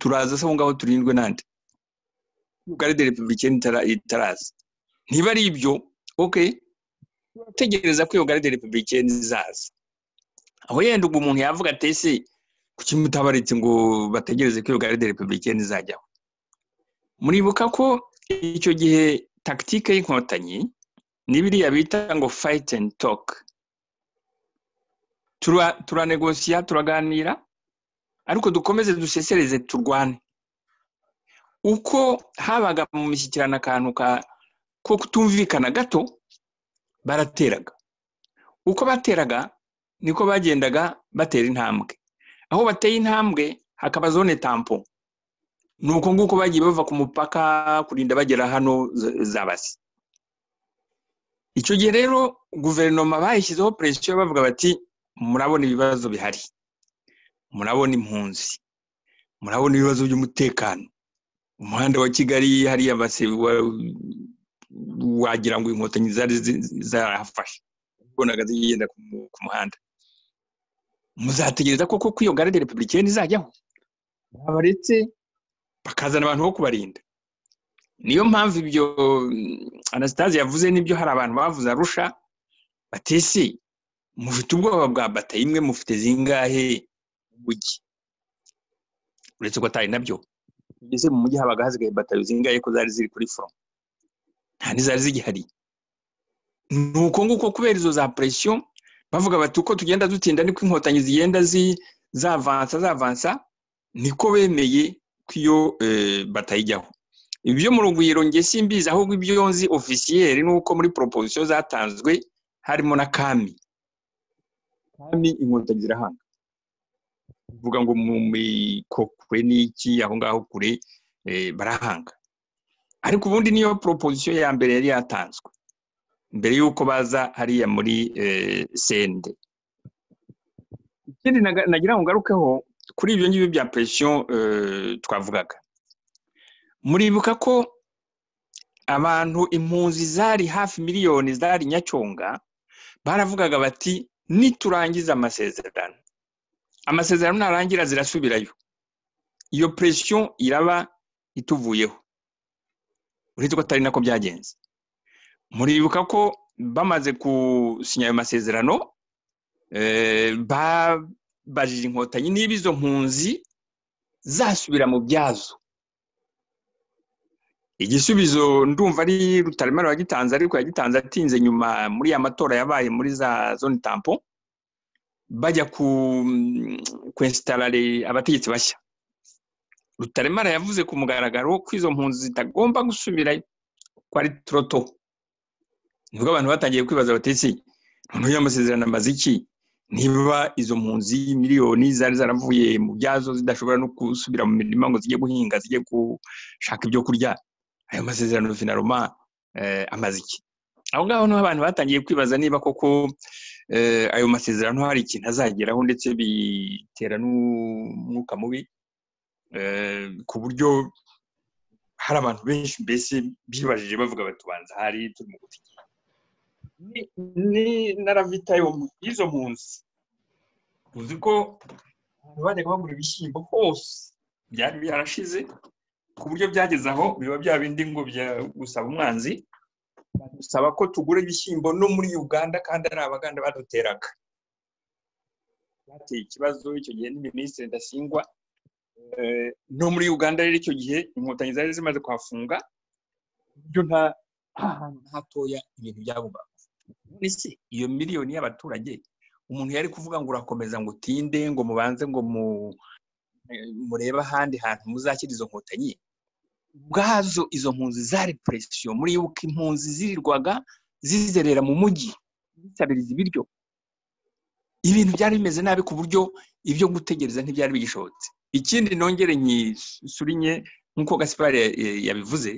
turaza se aho ngaho turindwe n'andi garide republikene itaraza ntiba ari ibyo ok turategereza ko iyo garide republikene izaza aho yenda ubwo umuntu yavuga ati ese kuki mutabaretse ngo bategereze ko iyo garide republikene izajyaho muribuka ko icyo gihe tagitike y'inkotanyi ni biriya bita ngo fayiti endi toke turanegosiya turaganira ariko dukomeze dusesereze turwane uko habaga mu mishyikirano akantu ka ko kutumvikana gato barateraga uko bateraga niko bagendaga batera intambwe aho bateye intambwe hakaba zone tampo ni uko nguko bagiye bava ku mupaka kurinda bagera hano zabasi icyo gihe rero guverinoma bayishyizeho peresiyo bavuga bati murabona ibibazo bihari murabona impunzi murabona ibibazo by'umutekano umuhanda wa kigali hariya wagira ngo inkotanyi zari zarahafashe ubonaga zigenda ku muhanda muzategereza koko ko iyo garide republikeni izajyaho babaretse bakazana abantu bo kubarinda niyo mpamvu ibyo anasitasi yavuze n'ibyo hari abantu bavuze arusha batesi mufite ubwoba bwa bata imwe mufite zingahe mu mujyi uretse ko atari nabyo mbese mu mujyi habaga hasigaye batayo zingahe ko zari ziri kuri foromo nta n'izari zigihari ni uko nguko kubera izo za presiyo bavuga bati uko tugenda dutinda niko inkotanyi zigenda zavansa zavansa niko bemeye ko iyo batayijyaho ibyo mu rugwiro nge simbizi ahubwo ibyo nzi ofisiyeri nuko muri proposiyo zatanzwe harimo na kami kami inkotanyi zirahanga uvuga ngo mu mikokwe n'iki aho ngaho kure barahanga ariko ubundi niyo proposiyo ya mbere yari yatanzwe mbere y'uko baza hariya muri sende ikindi nagira ngo ngarukeho kuri ibyo ngibyo bya presiyo twavugaga muribuka ko abantu impunzi zari hafi miliyoni zari nyacyonga baravugaga bati niturangiza amasezerano amasezerano narangira zirasubirayo iyo presiyo iraba ituvuyeho uretse ko atari nako byagenze muribuka ko bamaze gusinya ayo masezerano babajije inkotanyi niba izo mpunzi zasubira mu byazo igisubizo ndumva ari rutaremara wagitanze ariko yagitanze atinze nyuma muri ya matora yabaye muri za zone tampo bajya kwesitarare abategetsi bashya rutaremara yavuze ku mugaragaro ko izo mpunzi zitagomba gusubirayo ko ari turoto nibwo abantu batangiye kwibaza batesi ntuye amasezerano amaze iki niba izo mpunzi miliyoni zari zaravuye mu byazo zidashobora no gusubira mu mirima ngo zijye guhinga zijye gushaka ibyo kurya ayo masezerano finaroma amaze iki aho ngaho niho abantu batangiye kwibaza niba koko ayo masezerano hari ikintu azageraho ndetse bitera n'umwuka mubi ku buryo hari abantu benshi mbese bibajije bavuga batubanza hari turimo gutegeka ni na ravita y'izo mpunzi tuzi ko abantu bajyaga bagura ibishyimbo hose byari byarashize ku buryo byageze aho biba bya bindi ngo gusaba umwanzi badusaba ko tugura ibishyimbo no muri uganda kandi ari abaganda baduteraga bateye ikibazo icyo gihe ni minisitiri ndasingwa no muri uganda rero icyo gihe inkotanyi zari zimaze kuhafunga buryo nta hantu hatoya ibintu byabugwaga ese iyo miliyoni y'abaturage umuntu yari kuvuga ngo urakomeza ngo utinde ngo mubanze ngo murebe ahandi hantu muzakira izo nkotanyi ubwazo izo mpunzi zari puresiyo muri yuko impunzi zirirwaga zizerera mu mujyi zisabiriza ibiryo ibintu byari bimeze nabi ku buryo ibyo gutegereza ntibyari bigishobotse ikindi nongere nyisurinye nk'uko gasipari yabivuze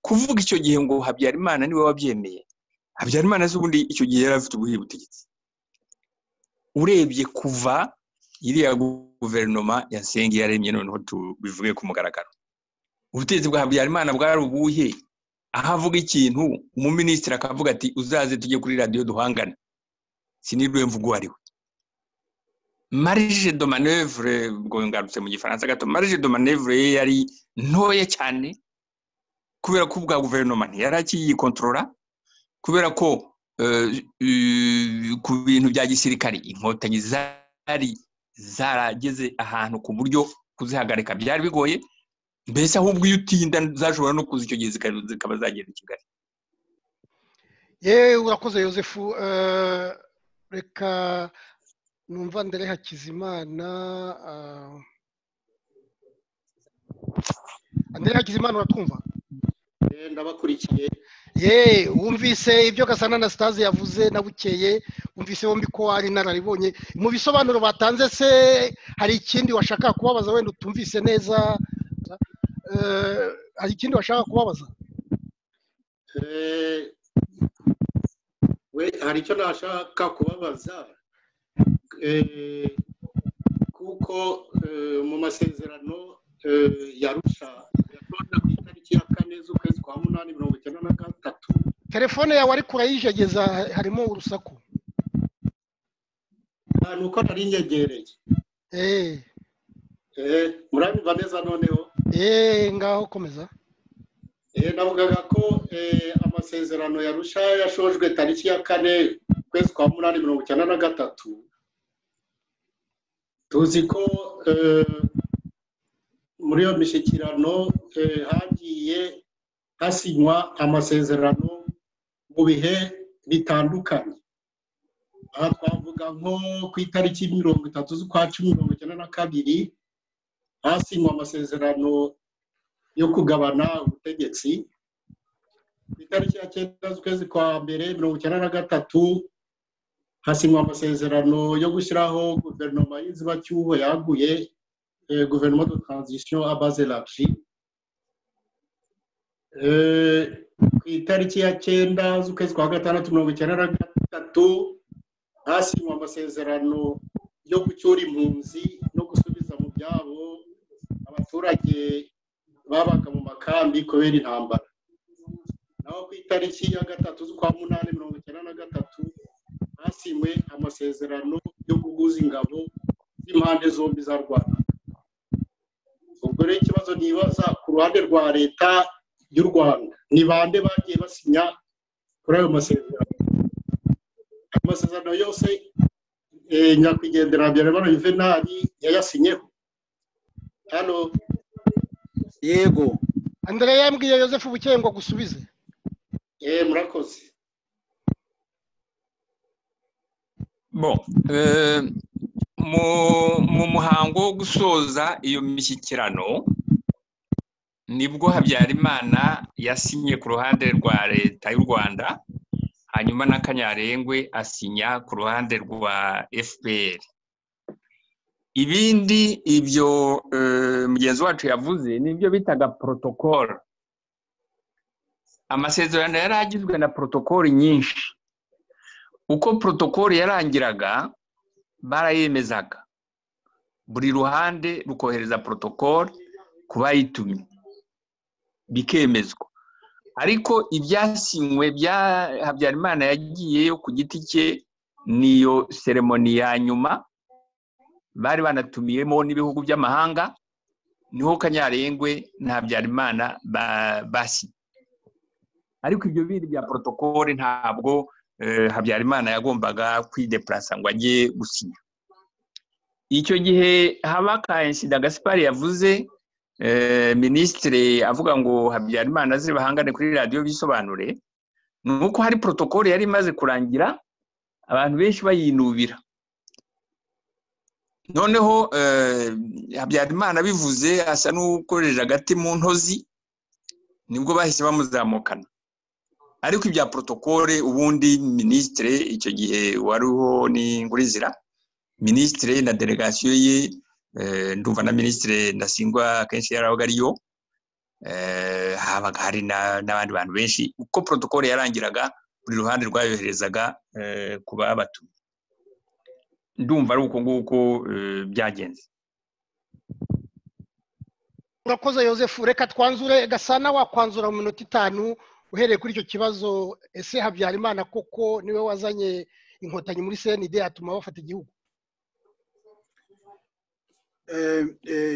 kuvuga icyo gihe ngo habyarimana niwe wabyemeye habyarimana z'ubundi icyo gihe yari afite ubuhe butegetsi urebye kuva iriya guverinoma ya senge yaremye noneho tubivuge ku mugaragaro ubutegetsi bwa habyarimana bwari ubuhe aho avuga ikintu umuminisitiri akavuga ati uzaze tujye kuri radiyo duhangane sinibwe mvugo uwo ari we marije domanevure ubwo ngarutse mu gifaransa gato marije domanevure ye yari ntoya cyane kubera ko ubwa guverinoma ntiyari akiyikontorora kubera ko ku bintu bya gisirikari inkotanyi zari zarageze ahantu ku buryo kuzihagarika byari bigoye mbese ahubwo iyo utinda zashobora no kuza icyo gihe zikaba zagera i kigali yewe urakoze yosefu reka numva ndere hakizimana ndere hakizimana uratwumva ndabakurikiye yeee wumvise ibyo gasana na sitazi yavuze na bukeye wumvise bombi ko ari inararibonye mu bisobanuro batanze se hari ikindi washaka kubabaza wenda utumvise neza hari ikindi washaka kubabaza we hari icyo nashaka kubabaza kuko mu masezerano yarusha ku itariki ya kane z'ukwezi kwa munani mirongo icyenda na gatatu telefone yawe ariko urayijegeza harimo urusaku ni uko nari nyegereye murabimva neza noneho ngaho komeza navugaga ko amasezerano yarusha yashojwe tariki ya kane ukwezi kwa munani mirongo icyenda na gatatu tuzi ko muri iyo mishyikirano hagiye hasinywa amasezerano mu bihe bitandukanye aha twavuga nko ku itariki mirongo itatu z'ukwa cumi mirongo icyenda na kabiri hasinywa amasezerano yo kugabana ubutegetsi ku itariki ya cyenda z'ukwezi kwa mbere mirongo icyenda na gatatu hasinywa amasezerano yo gushyiraho guverinoma y'inzibacyuho yaguye guverinoma de transition à base large ku itariki ya cyenda z'ukwezi kwa gatandatu mirongo icyenda na gatatu hasinywa amasezerano yo gucyura impunzi no gusubiza mu byabo abaturage babaga mu makambi kubera intambara naho ku itariki ya gatatu z'ukwa munani mirongo icyenda na gatatu hasinywe amasezerano yo guhuza ingabo z'impande zombi za rwanda ubwo rero ikibazo nibaza ku ruhande rwa leta y'u rwanda ni bande bagiye basinya kuri ayo masezerano ayo masezerano yose nyakwigendera habyarimana juvenali yayasinyeho hano yego andrea yambwiye yosefu bukeye ngo agusubize eee murakoze bo mu muhango wo gusoza iyo mishyikirano nibwo habyarimana yasinye ku ruhande rwa leta y'u rwanda hanyuma na kanyarengwe asinya ku ruhande rwa fpr ibindi ibyo mugenzi wacu yavuze nibyo bitaga porotokoro amasezerano yari agizwe na porotokori nyinshi uko porotokori yarangiraga barayemezaga buri ruhande rukohereza porotokori ku bayitumye bikemezwa ariko ibyasinywe bya habyarimana yagiyeyo ku giti cye niyo seremoni ya nyuma bari banatumiyemo n'ibihugu by'amahanga niho kanyarengwe na habyarimana basinye ariko ibyo bindi bya porotokole ntabwo habyarimana yagombaga kwidepurasa ngo ajye gusinya icyo gihe haba ka insida gaspari yavuze minisitiri avuga ngo habyarimana aze bahangane kuri radiyo bisobanure ni uko hari porotokole yari imaze kurangira abantu benshi bayinubira noneho habyarimana bivuze asa n'ukoresha agati mu ntozi nibwo bahise bamuzamukana ariko ibya porotokole ubundi minisitire icyo gihe wariho ni ngurizira minisitire na delegasiyo ye ndumva na minisitire ndasingwa akenshi yarabaga ariyo habaga hari n'abandi bantu benshi uko porotokole yarangiraga buri ruhande rwayoherezaga ku babatumye ndumva ari uko nguko byagenze urakoze yosefu reka twanzure gasana wakwanzura mu minota itanu uhereye kuri icyo kibazo ese habyarimana koko niwe wazanye inkotanyi muri cnd atuma bafata igihugu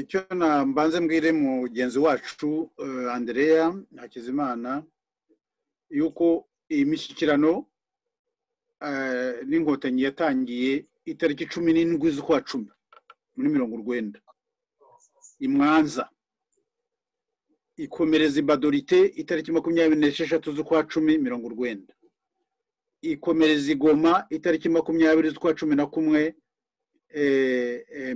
icyo mbanze mbwire mugenzi wacu andereya hakizimana yuko iyi mishyikirano n'inkotanyi yatangiye itariki cumi n'indwi z'ukwa cumi muri mirongo urwenda i mwanza ikomereza ibadorite itariki makumyabiri n'esheshatu z'ukwa cumi mirongo urwenda ikomereza igoma itariki makumyabiri z'ukwa cumi na kumwe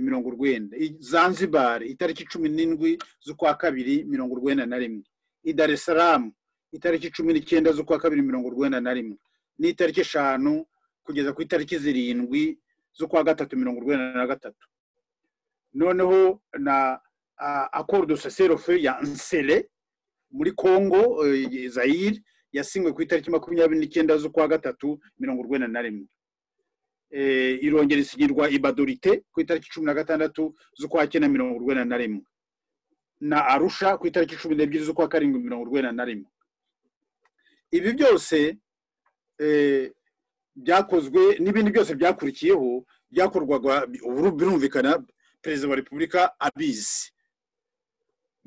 mirongo urwenda zanzibari itariki cumi n'indwi z'ukwa kabiri mirongo urwenda na rimwe idaresaramu itariki cumi n'icyenda z'ukwa kabiri mirongo urwenda na rimwe n'itariki eshanu kugeza ku itariki zirindwi z'ukwa gatatu mirongo urwenda na gatatu noneho na accord de cessez-le-feu ya nsere muri congo zayire yasinywe ku itariki makumyabiri n'icyenda z'ukwa gatatu mirongo urwenda na rimwe irongera isinyirwa ibadorite ku itariki cumi na gatandatu z'ukwa cyenda mirongo urwenda na rimwe na arusha ku itariki cumi n'ebyiri z'ukwa karindwi mirongo urwenda na rimwe ibi byose byakozwe n'ibindi byose byakurikiyeho byakorwaga ubu birumvikana perezida wa repubulika abizi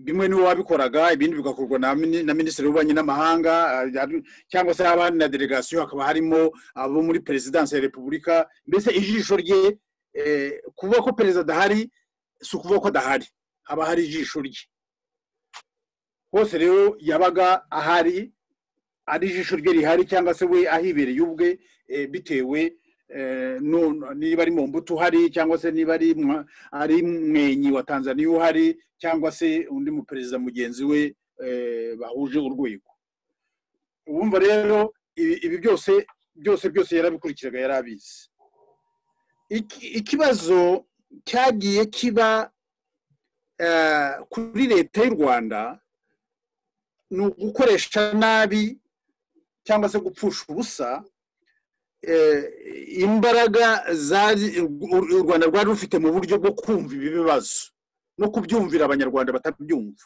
bimwe niwe wabikoraga ibindi bigakorwa na minisitiri w'ububanyi n'amahanga cyangwa se abandi na delegasiyo hakaba harimo abo muri perezidansi ya repubulika mbese ijisho rye kuvuga ko perezida adahari si ukuvuga ko adahari haba hari ijisho rye hose rero yabaga ahari ari ijisho rye rihari cyangwa se we ahibereye ubwe bitewe niba ari mu mbuto uhari cyangwa se niba ari mwenyi wa tanzania uhari cyangwa se undi muperezida mugenzi we bahuje urwego wumva rero ibi byose byose byose yarabikurikizaga yari abizi ikibazo cyagiye kiba kuri leta y'u rwanda ni ugukoresha nabi cyangwa se gupfusha ubusa imbaraga u rwanda rwari rufite mu buryo bwo kumva ibi bibazo no kubyumvira abanyarwanda batabyumva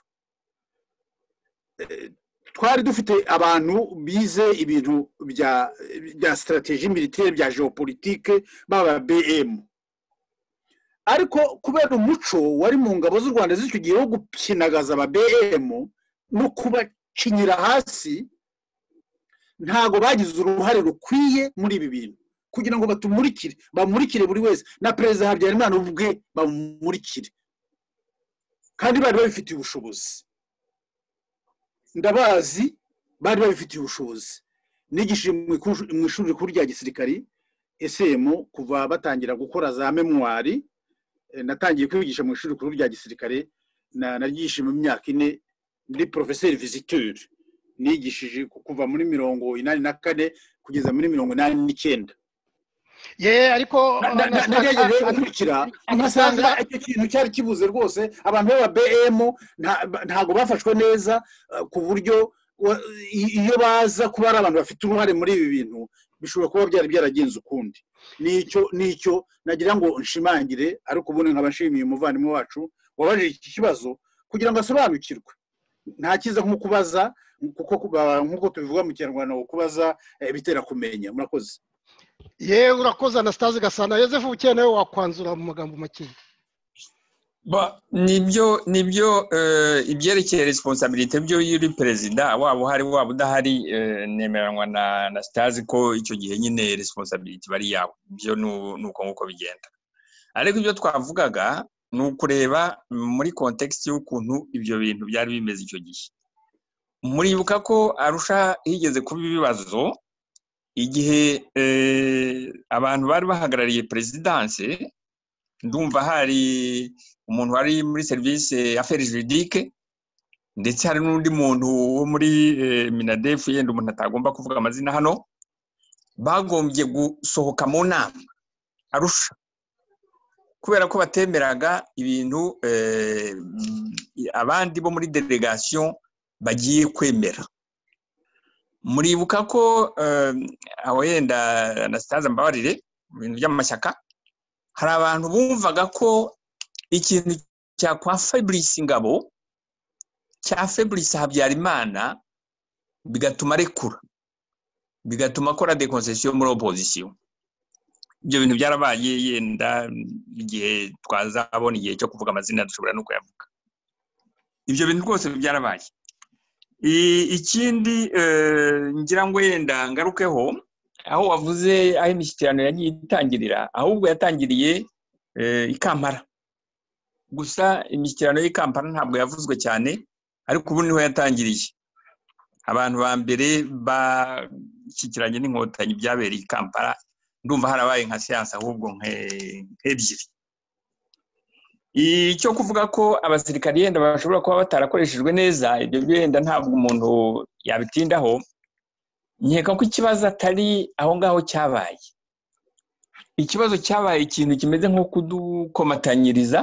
twari dufite abantu bize ibintu bya sitarategi militire bya geopolitike baba bm ariko kubera umuco wari mu ngabo z'u rwanda z'icyo gihe wo gukinagaza aba bm no kubakinyira hasi ntabwo bagize uruhare rukwiye muri ibi bintu kugira ngo batumurikire bamurikire buri wese na perezida habyarimana ubwe bamumurikire kandi bari babifitiye ubushobozi ndabazi bari babifitiye ubushobozi nigishije mu ishuri rikuru rya gisirikari esemu kuva batangira gukora za memwari natangiye kwigisha mu ishuri rikuru rya gisirikare naryishije mu myaka ine ndi porofeseri viziteri nigishije kuva muri mirongo inani na kane kugeza muri mirongo inani n'icyenda ye ariko nagerageje gukurikira ngasanga icyo kintu cyari kibuze rwose abantu b'aba bm ntabwo bafashwe neza ku buryo iyo baza kuba ari abantu bafite uruhare muri ibi bintu bishobora kuba byari byaragenze ukundi nicyo nicyo nagira ngo nshimangire ariko ubundi nkaba nshimiye umuvandimwe wacu wabajije iki kibazo kugira ngo asobanukirwe nta cyiza nko kubaza nk'uko tubivuga mu kinyarwanda ngo kubaza bitera kumenya murakoze yewe urakoze anasitaze gasana yosefu ukeneye wakwanzura mu magambo makeya nibyo nibyo ibyerekeye resiponsabirite byo iyo uri perezida waba uhari waba udahari nemeranwa na anasitaze ko icyo gihe nyine resiponsabirite iba ari yawe ibyo ni uko nguko bigenda ariko ibyo twavugaga ni ukureba muri kontekisiti y'ukuntu ibyo bintu byari bimeze icyo gihe muribuka ko arusha higeze kuba ibibazo igihe abantu bari bahagarariye perezidanse ndumva hari umuntu wari muri serivisi aferi juridike ndetse hari n'undi muntu wo muri minadefu yenda umuntu atagomba kuvuga amazina hano bagombye gusohoka mu nama arusha kubera ko batemeraga ibintu abandi bo muri delegasiyo bagiye kwemera muribuka ko aho yenda anasitaza mbabarire mu bintu by'amashyaka hari abantu bumvaga ko ikintu cya kwa feburisi ingabo cya feburisi habyarimana bigatuma arekura bigatuma akora dekonzesiyo muri opozisiyo ibyo bintu byarabaye yenda igihe twazabona igihe cyo kuvuga amazina dushobora no kuyavuga ibyo bintu rwose byarabaye ikindi ngira ngo wenda ngarukeho aho wavuze aho imishyikirano yagiye itangirira ahubwo yatangiriye i kampala gusa imishyikirano y'i kampala ntabwo yavuzwe cyane ariko ubu niho yatangiriye abantu ba mbere bashyikiranye n'inkotanyi byabereye i kampala ndumva harabaye nka siyanse ahubwo nk'ebyiri icyo kuvuga ko abasirikari yenda bashobora kuba batarakoreshejwe neza ibyo byenda ntabwo umuntu yabitindaho nkeka ko ikibazo atari aho ngaho cyabaye ikibazo cyabaye ikintu kimeze nko kudukomatanyiriza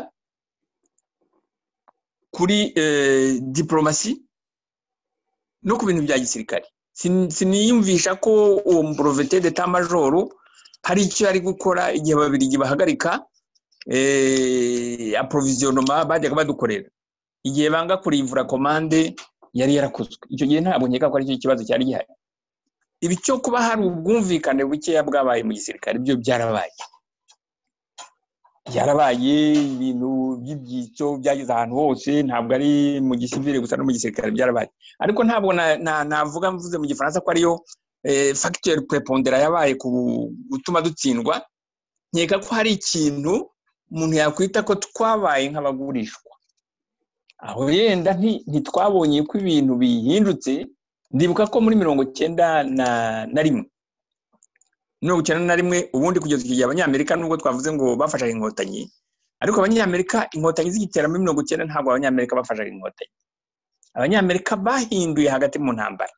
kuri diporomasi no ku bintu bya gisirikare siniyumvisha ko uwo muporovete deta majoro hari icyo yari gukora igihe babiri bahagarika aprovisionoma bajyaga badukorera igihe banga kurivura komande yari yarakozwe icyo gihe ntabwo nkeka ko aricyo kibazo cyari gihari ibi cyo kuba hari ubwumvikane bukeya bwabaye mu gisirikare byo byarabaye byarabaye ibintu by'ibyicyo byageze ahantu hose ntabwo ari mu gisivire gusa no mu gisirikare byarabaye ariko ntabwo navuga mvuze mu gifaransa ko ariyo fagitire purepondera yabaye ku gutuma dutsindwa nkeka ko hari ikintu umuntu yakwita ko twabaye nk'abagurishwa aho yenda ntitwabonye ko ibintu bihindutse ndibuka ko muri mirongo icyenda na rimwe mirongo icyenda na rimwe ubundi kugeza igihe abanyamerika nubwo twavuze ngo bafashaga inkotanyi ariko abanyamerika inkotanyi zigitera muri mirongo icyenda ntabwo abanyamerika bafashaga inkotanyi abanyamerika bahinduye hagati mu ntambara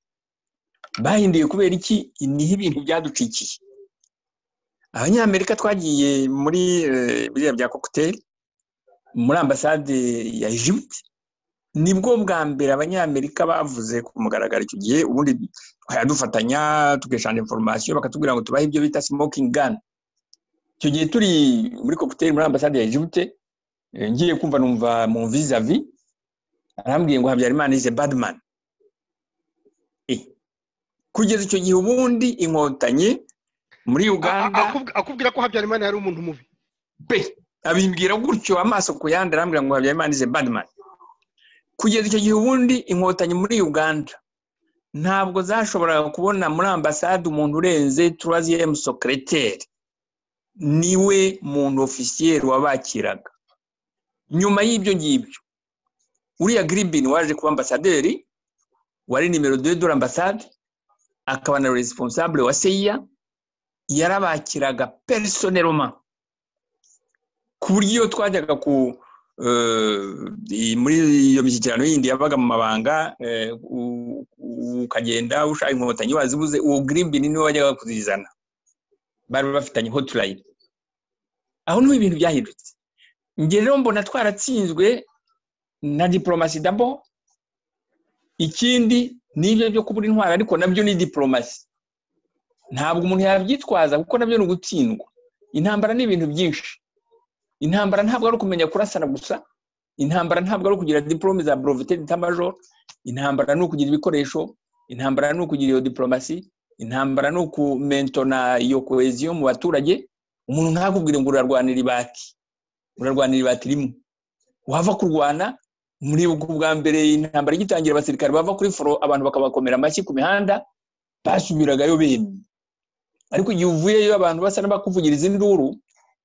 bahinduye kubera iki niho ibintu byaducikiye abanyamerika twagiye muri biriya bya kokuteri muri ambasade ya Egypte nibwo bwa mbere abanyamerika bavuze ku mugaragaro icyo gihe ubundi dufatanya tugashana inforomasiyo bakatubwira ngo tubahe ibyo bita smoking gun icyo gihe turi muri kokuteri muri ambasade ya Egypte ngiye kumva numva mu vizavi arambwiye ngo habyarimana ize badman kugeza icyo gihe ubundi inkotanyi muri uganda akubwira ko habyarimana yari umuntu mubi pe abimbwira gutyo amaso ku yandi arambwira ngo habyarimana ize badman kugeza icyo gihe ubundi inkotanyi muri uganda ntabwo zashoboraga kubona muri ambasade umuntu urenze turaziyemu sokereteri niwe muntu ofisiyeri wabakiraga nyuma y'ibyo ngibyo uriya giribini waje kuba ambasaderi wari nimero de dore ambasade akaba na resiponsabure wa seya yarabakiraga perisoneroma ku buryo iyo twajyaga ku muri iyo mishyikirano yindi yabaga mu mabanga ukagenda ushaka inkotanyi wazibuze uwo giribini niwe wajyaga kuzizana bari bafitanye hoturayini aho niho ibintu byahindutse njye rero mbona twaratsinzwe na diporomasi dabo ikindi nibyo byo kubura intwaro ariko nabyo ni diporomasi ntabwo umuntu yabyitwaza kuko nabyo ni ugutsindwa intambara ni ibintu byinshi intambara ntabwo ari ukumenya kurasana gusa intambara ntabwo ari ukugira diporome za borovite tamajoro intambara ni ukugira ibikoresho intambara ni ukugira iyo diporomasi intambara ni ukumentona iyo koheziyo mu baturage umuntu ntakubwire ngo urarwanira ibati urarwanira ibati rimwe wava kurwana muribuka ubwa mbere intambara igitangira abasirikare bava kuri foro abantu bakabakomera amashyi ku mihanda basubiragayo bemye ariko igihe uvuyeyo abantu basa n'abakuvugiriza induru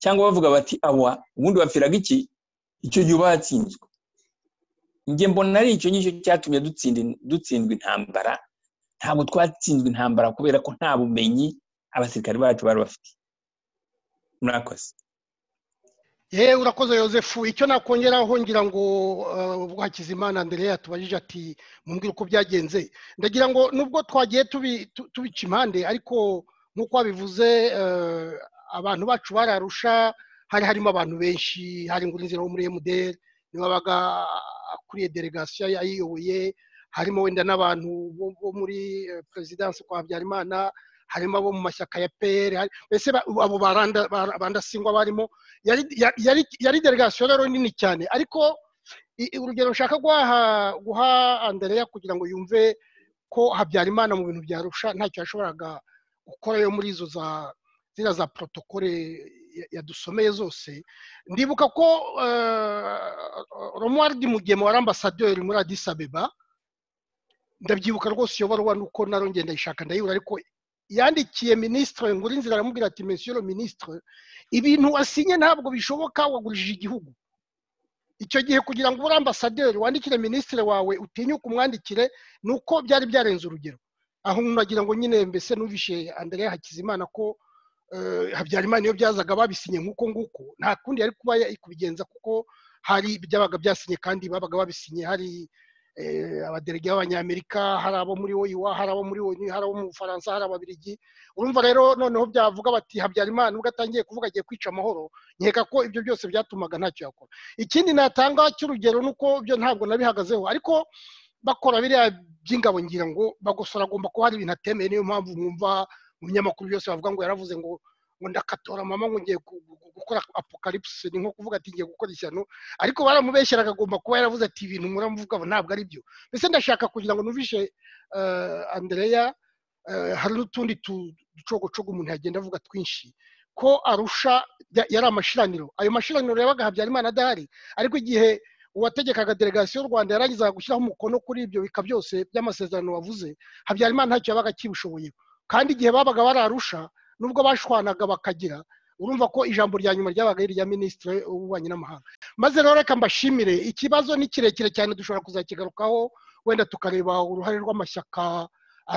cyangwa bavuga bati awa ubundi bapfiraga iki icyo gihe uba watsinzwe njye mbona ari icyo ngicyo cyatumye dutsindwa intambara ntabwo twatsinzwe intambara kubera ko nta bumenyi abasirikari bacu bari bafite murakoze yewe urakoze yosefu icyo nakongeraho ngira ngo bwakizimana Andrea tubajije ati mumbwire uko byagenze ndagira ngo nubwo twagiye tubica impande ariko nk'uko wabivuze abantu bacu bararusha hari harimo abantu benshi hari ngo urinzira wo muri emuderi niba wabaga akuriye delegasiyo yayiyoboye harimo wenda n'abantu bo muri perezidansi kwa habyarimana harimo abo mu mashyaka ya peyeri mbese abo barandasingwa barimo yari delegasiyo rero nini cyane ariko urugero nshaka guha andereya kugira ngo yumve ko habyarimana mu bintu byarusha ntacyo yashoboraga yo muri izo za ziriya za porotokole yadusomeye zose ndibuka ko romuwaridi mugema wari ambasaderi muri adisabeba ndabyibuka rwose iyo baruwa nuko naro ngenda ishaka ndayibura ariko yandikiye minisitiri ngo urinzira aramubwira ati mesiyoro minisitiri ibintu wasinye ntabwo bishoboka wagurishije igihugu icyo gihe kugira ngo ube ambasaderi wandikire minisitiri wawe utinyuke umwandikire ni uko byari byarenze urugero aho nagira ngo nyine mbese n'ubishe Andrea hakizimana ko habyarimana iyo byazaga babisinye nk'uko nguko nta kundi yari kuba kubigenza kuko hari byabaga byasinye kandi babaga babisinye hari abaderege b'abanyamerika hari abo muri oyiwa hari abo muri onu hari abo mu bufaransa hari ababirigi urumva rero noneho byavuga bati habyarimana ubwo atangiye kuvuga agiye kwica amahoro nkeka ko ibyo byose byatumaga ntacyo yakora ikindi natanga cy'urugero ni uko byo ntabwo nabihagazeho ariko bakora biriya by'ingabo ngira ngo bagosora agomba kuba hari ibintu atemeye niyo mpamvu mwumva mu binyamakuru byose bavuga ngo yaravuze ngo ngo ndakatora mama ngo ngiye gukora apokalipsi ni nko kuvuga ati ngiye gukora ishyano ariko baramubeshyeraga agomba kuba yaravuze ati ibintu muramuvuga ngo ntabwo ari byo mbese ndashaka kugira ngo nuvishe andereya hari n'utundi ducogocogo umuntu yagenda avuga twinshi ko arusha yari amashiraniro ayo mashiraniro yabaga habyarimana adahari ariko igihe uwategekaga delegasiyo y'u rwanda yarangizaga gushyiraho umukono kuri ibyo bika byose by'amasezerano wavuze habyarimana ntacyo yabaga akibishoboyeho kandi igihe babaga bararusha nubwo bashwanaga bakagira urumva ko ijambo rya nyuma ryabaga ari irya minisitiri w'ububanyi n'amahanga maze rero reka mbashimire ikibazo ni kirekire cyane dushobora kuzakigarukaho wenda tukareba uruhare rw'amashyaka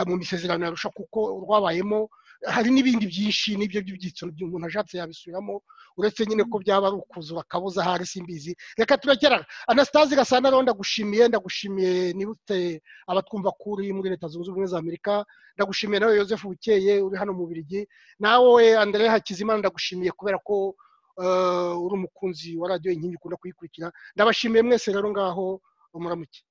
mu misezerano yarusha kuko rwabayemo hari n'ibindi byinshi n'ibyo by'ibyiciro umuntu ashatse yabisubiramo uretse nyine ko byaba ari ukuzura akabuza ahari simbizi reka turekera anasitazi gasana rero ndagushimiye ndagushimiye nibute abatwumva kuri muri leta zunze ubumwe za amerika ndagushimiye nawe yosefu bukeye uri hano mu birigi nawe andere hakizimana ndagushimiye kubera ko uri umukunzi wa radiyo inkingi ukunda kuyikurikira ndabashimiye mwese rero ngaho muramuke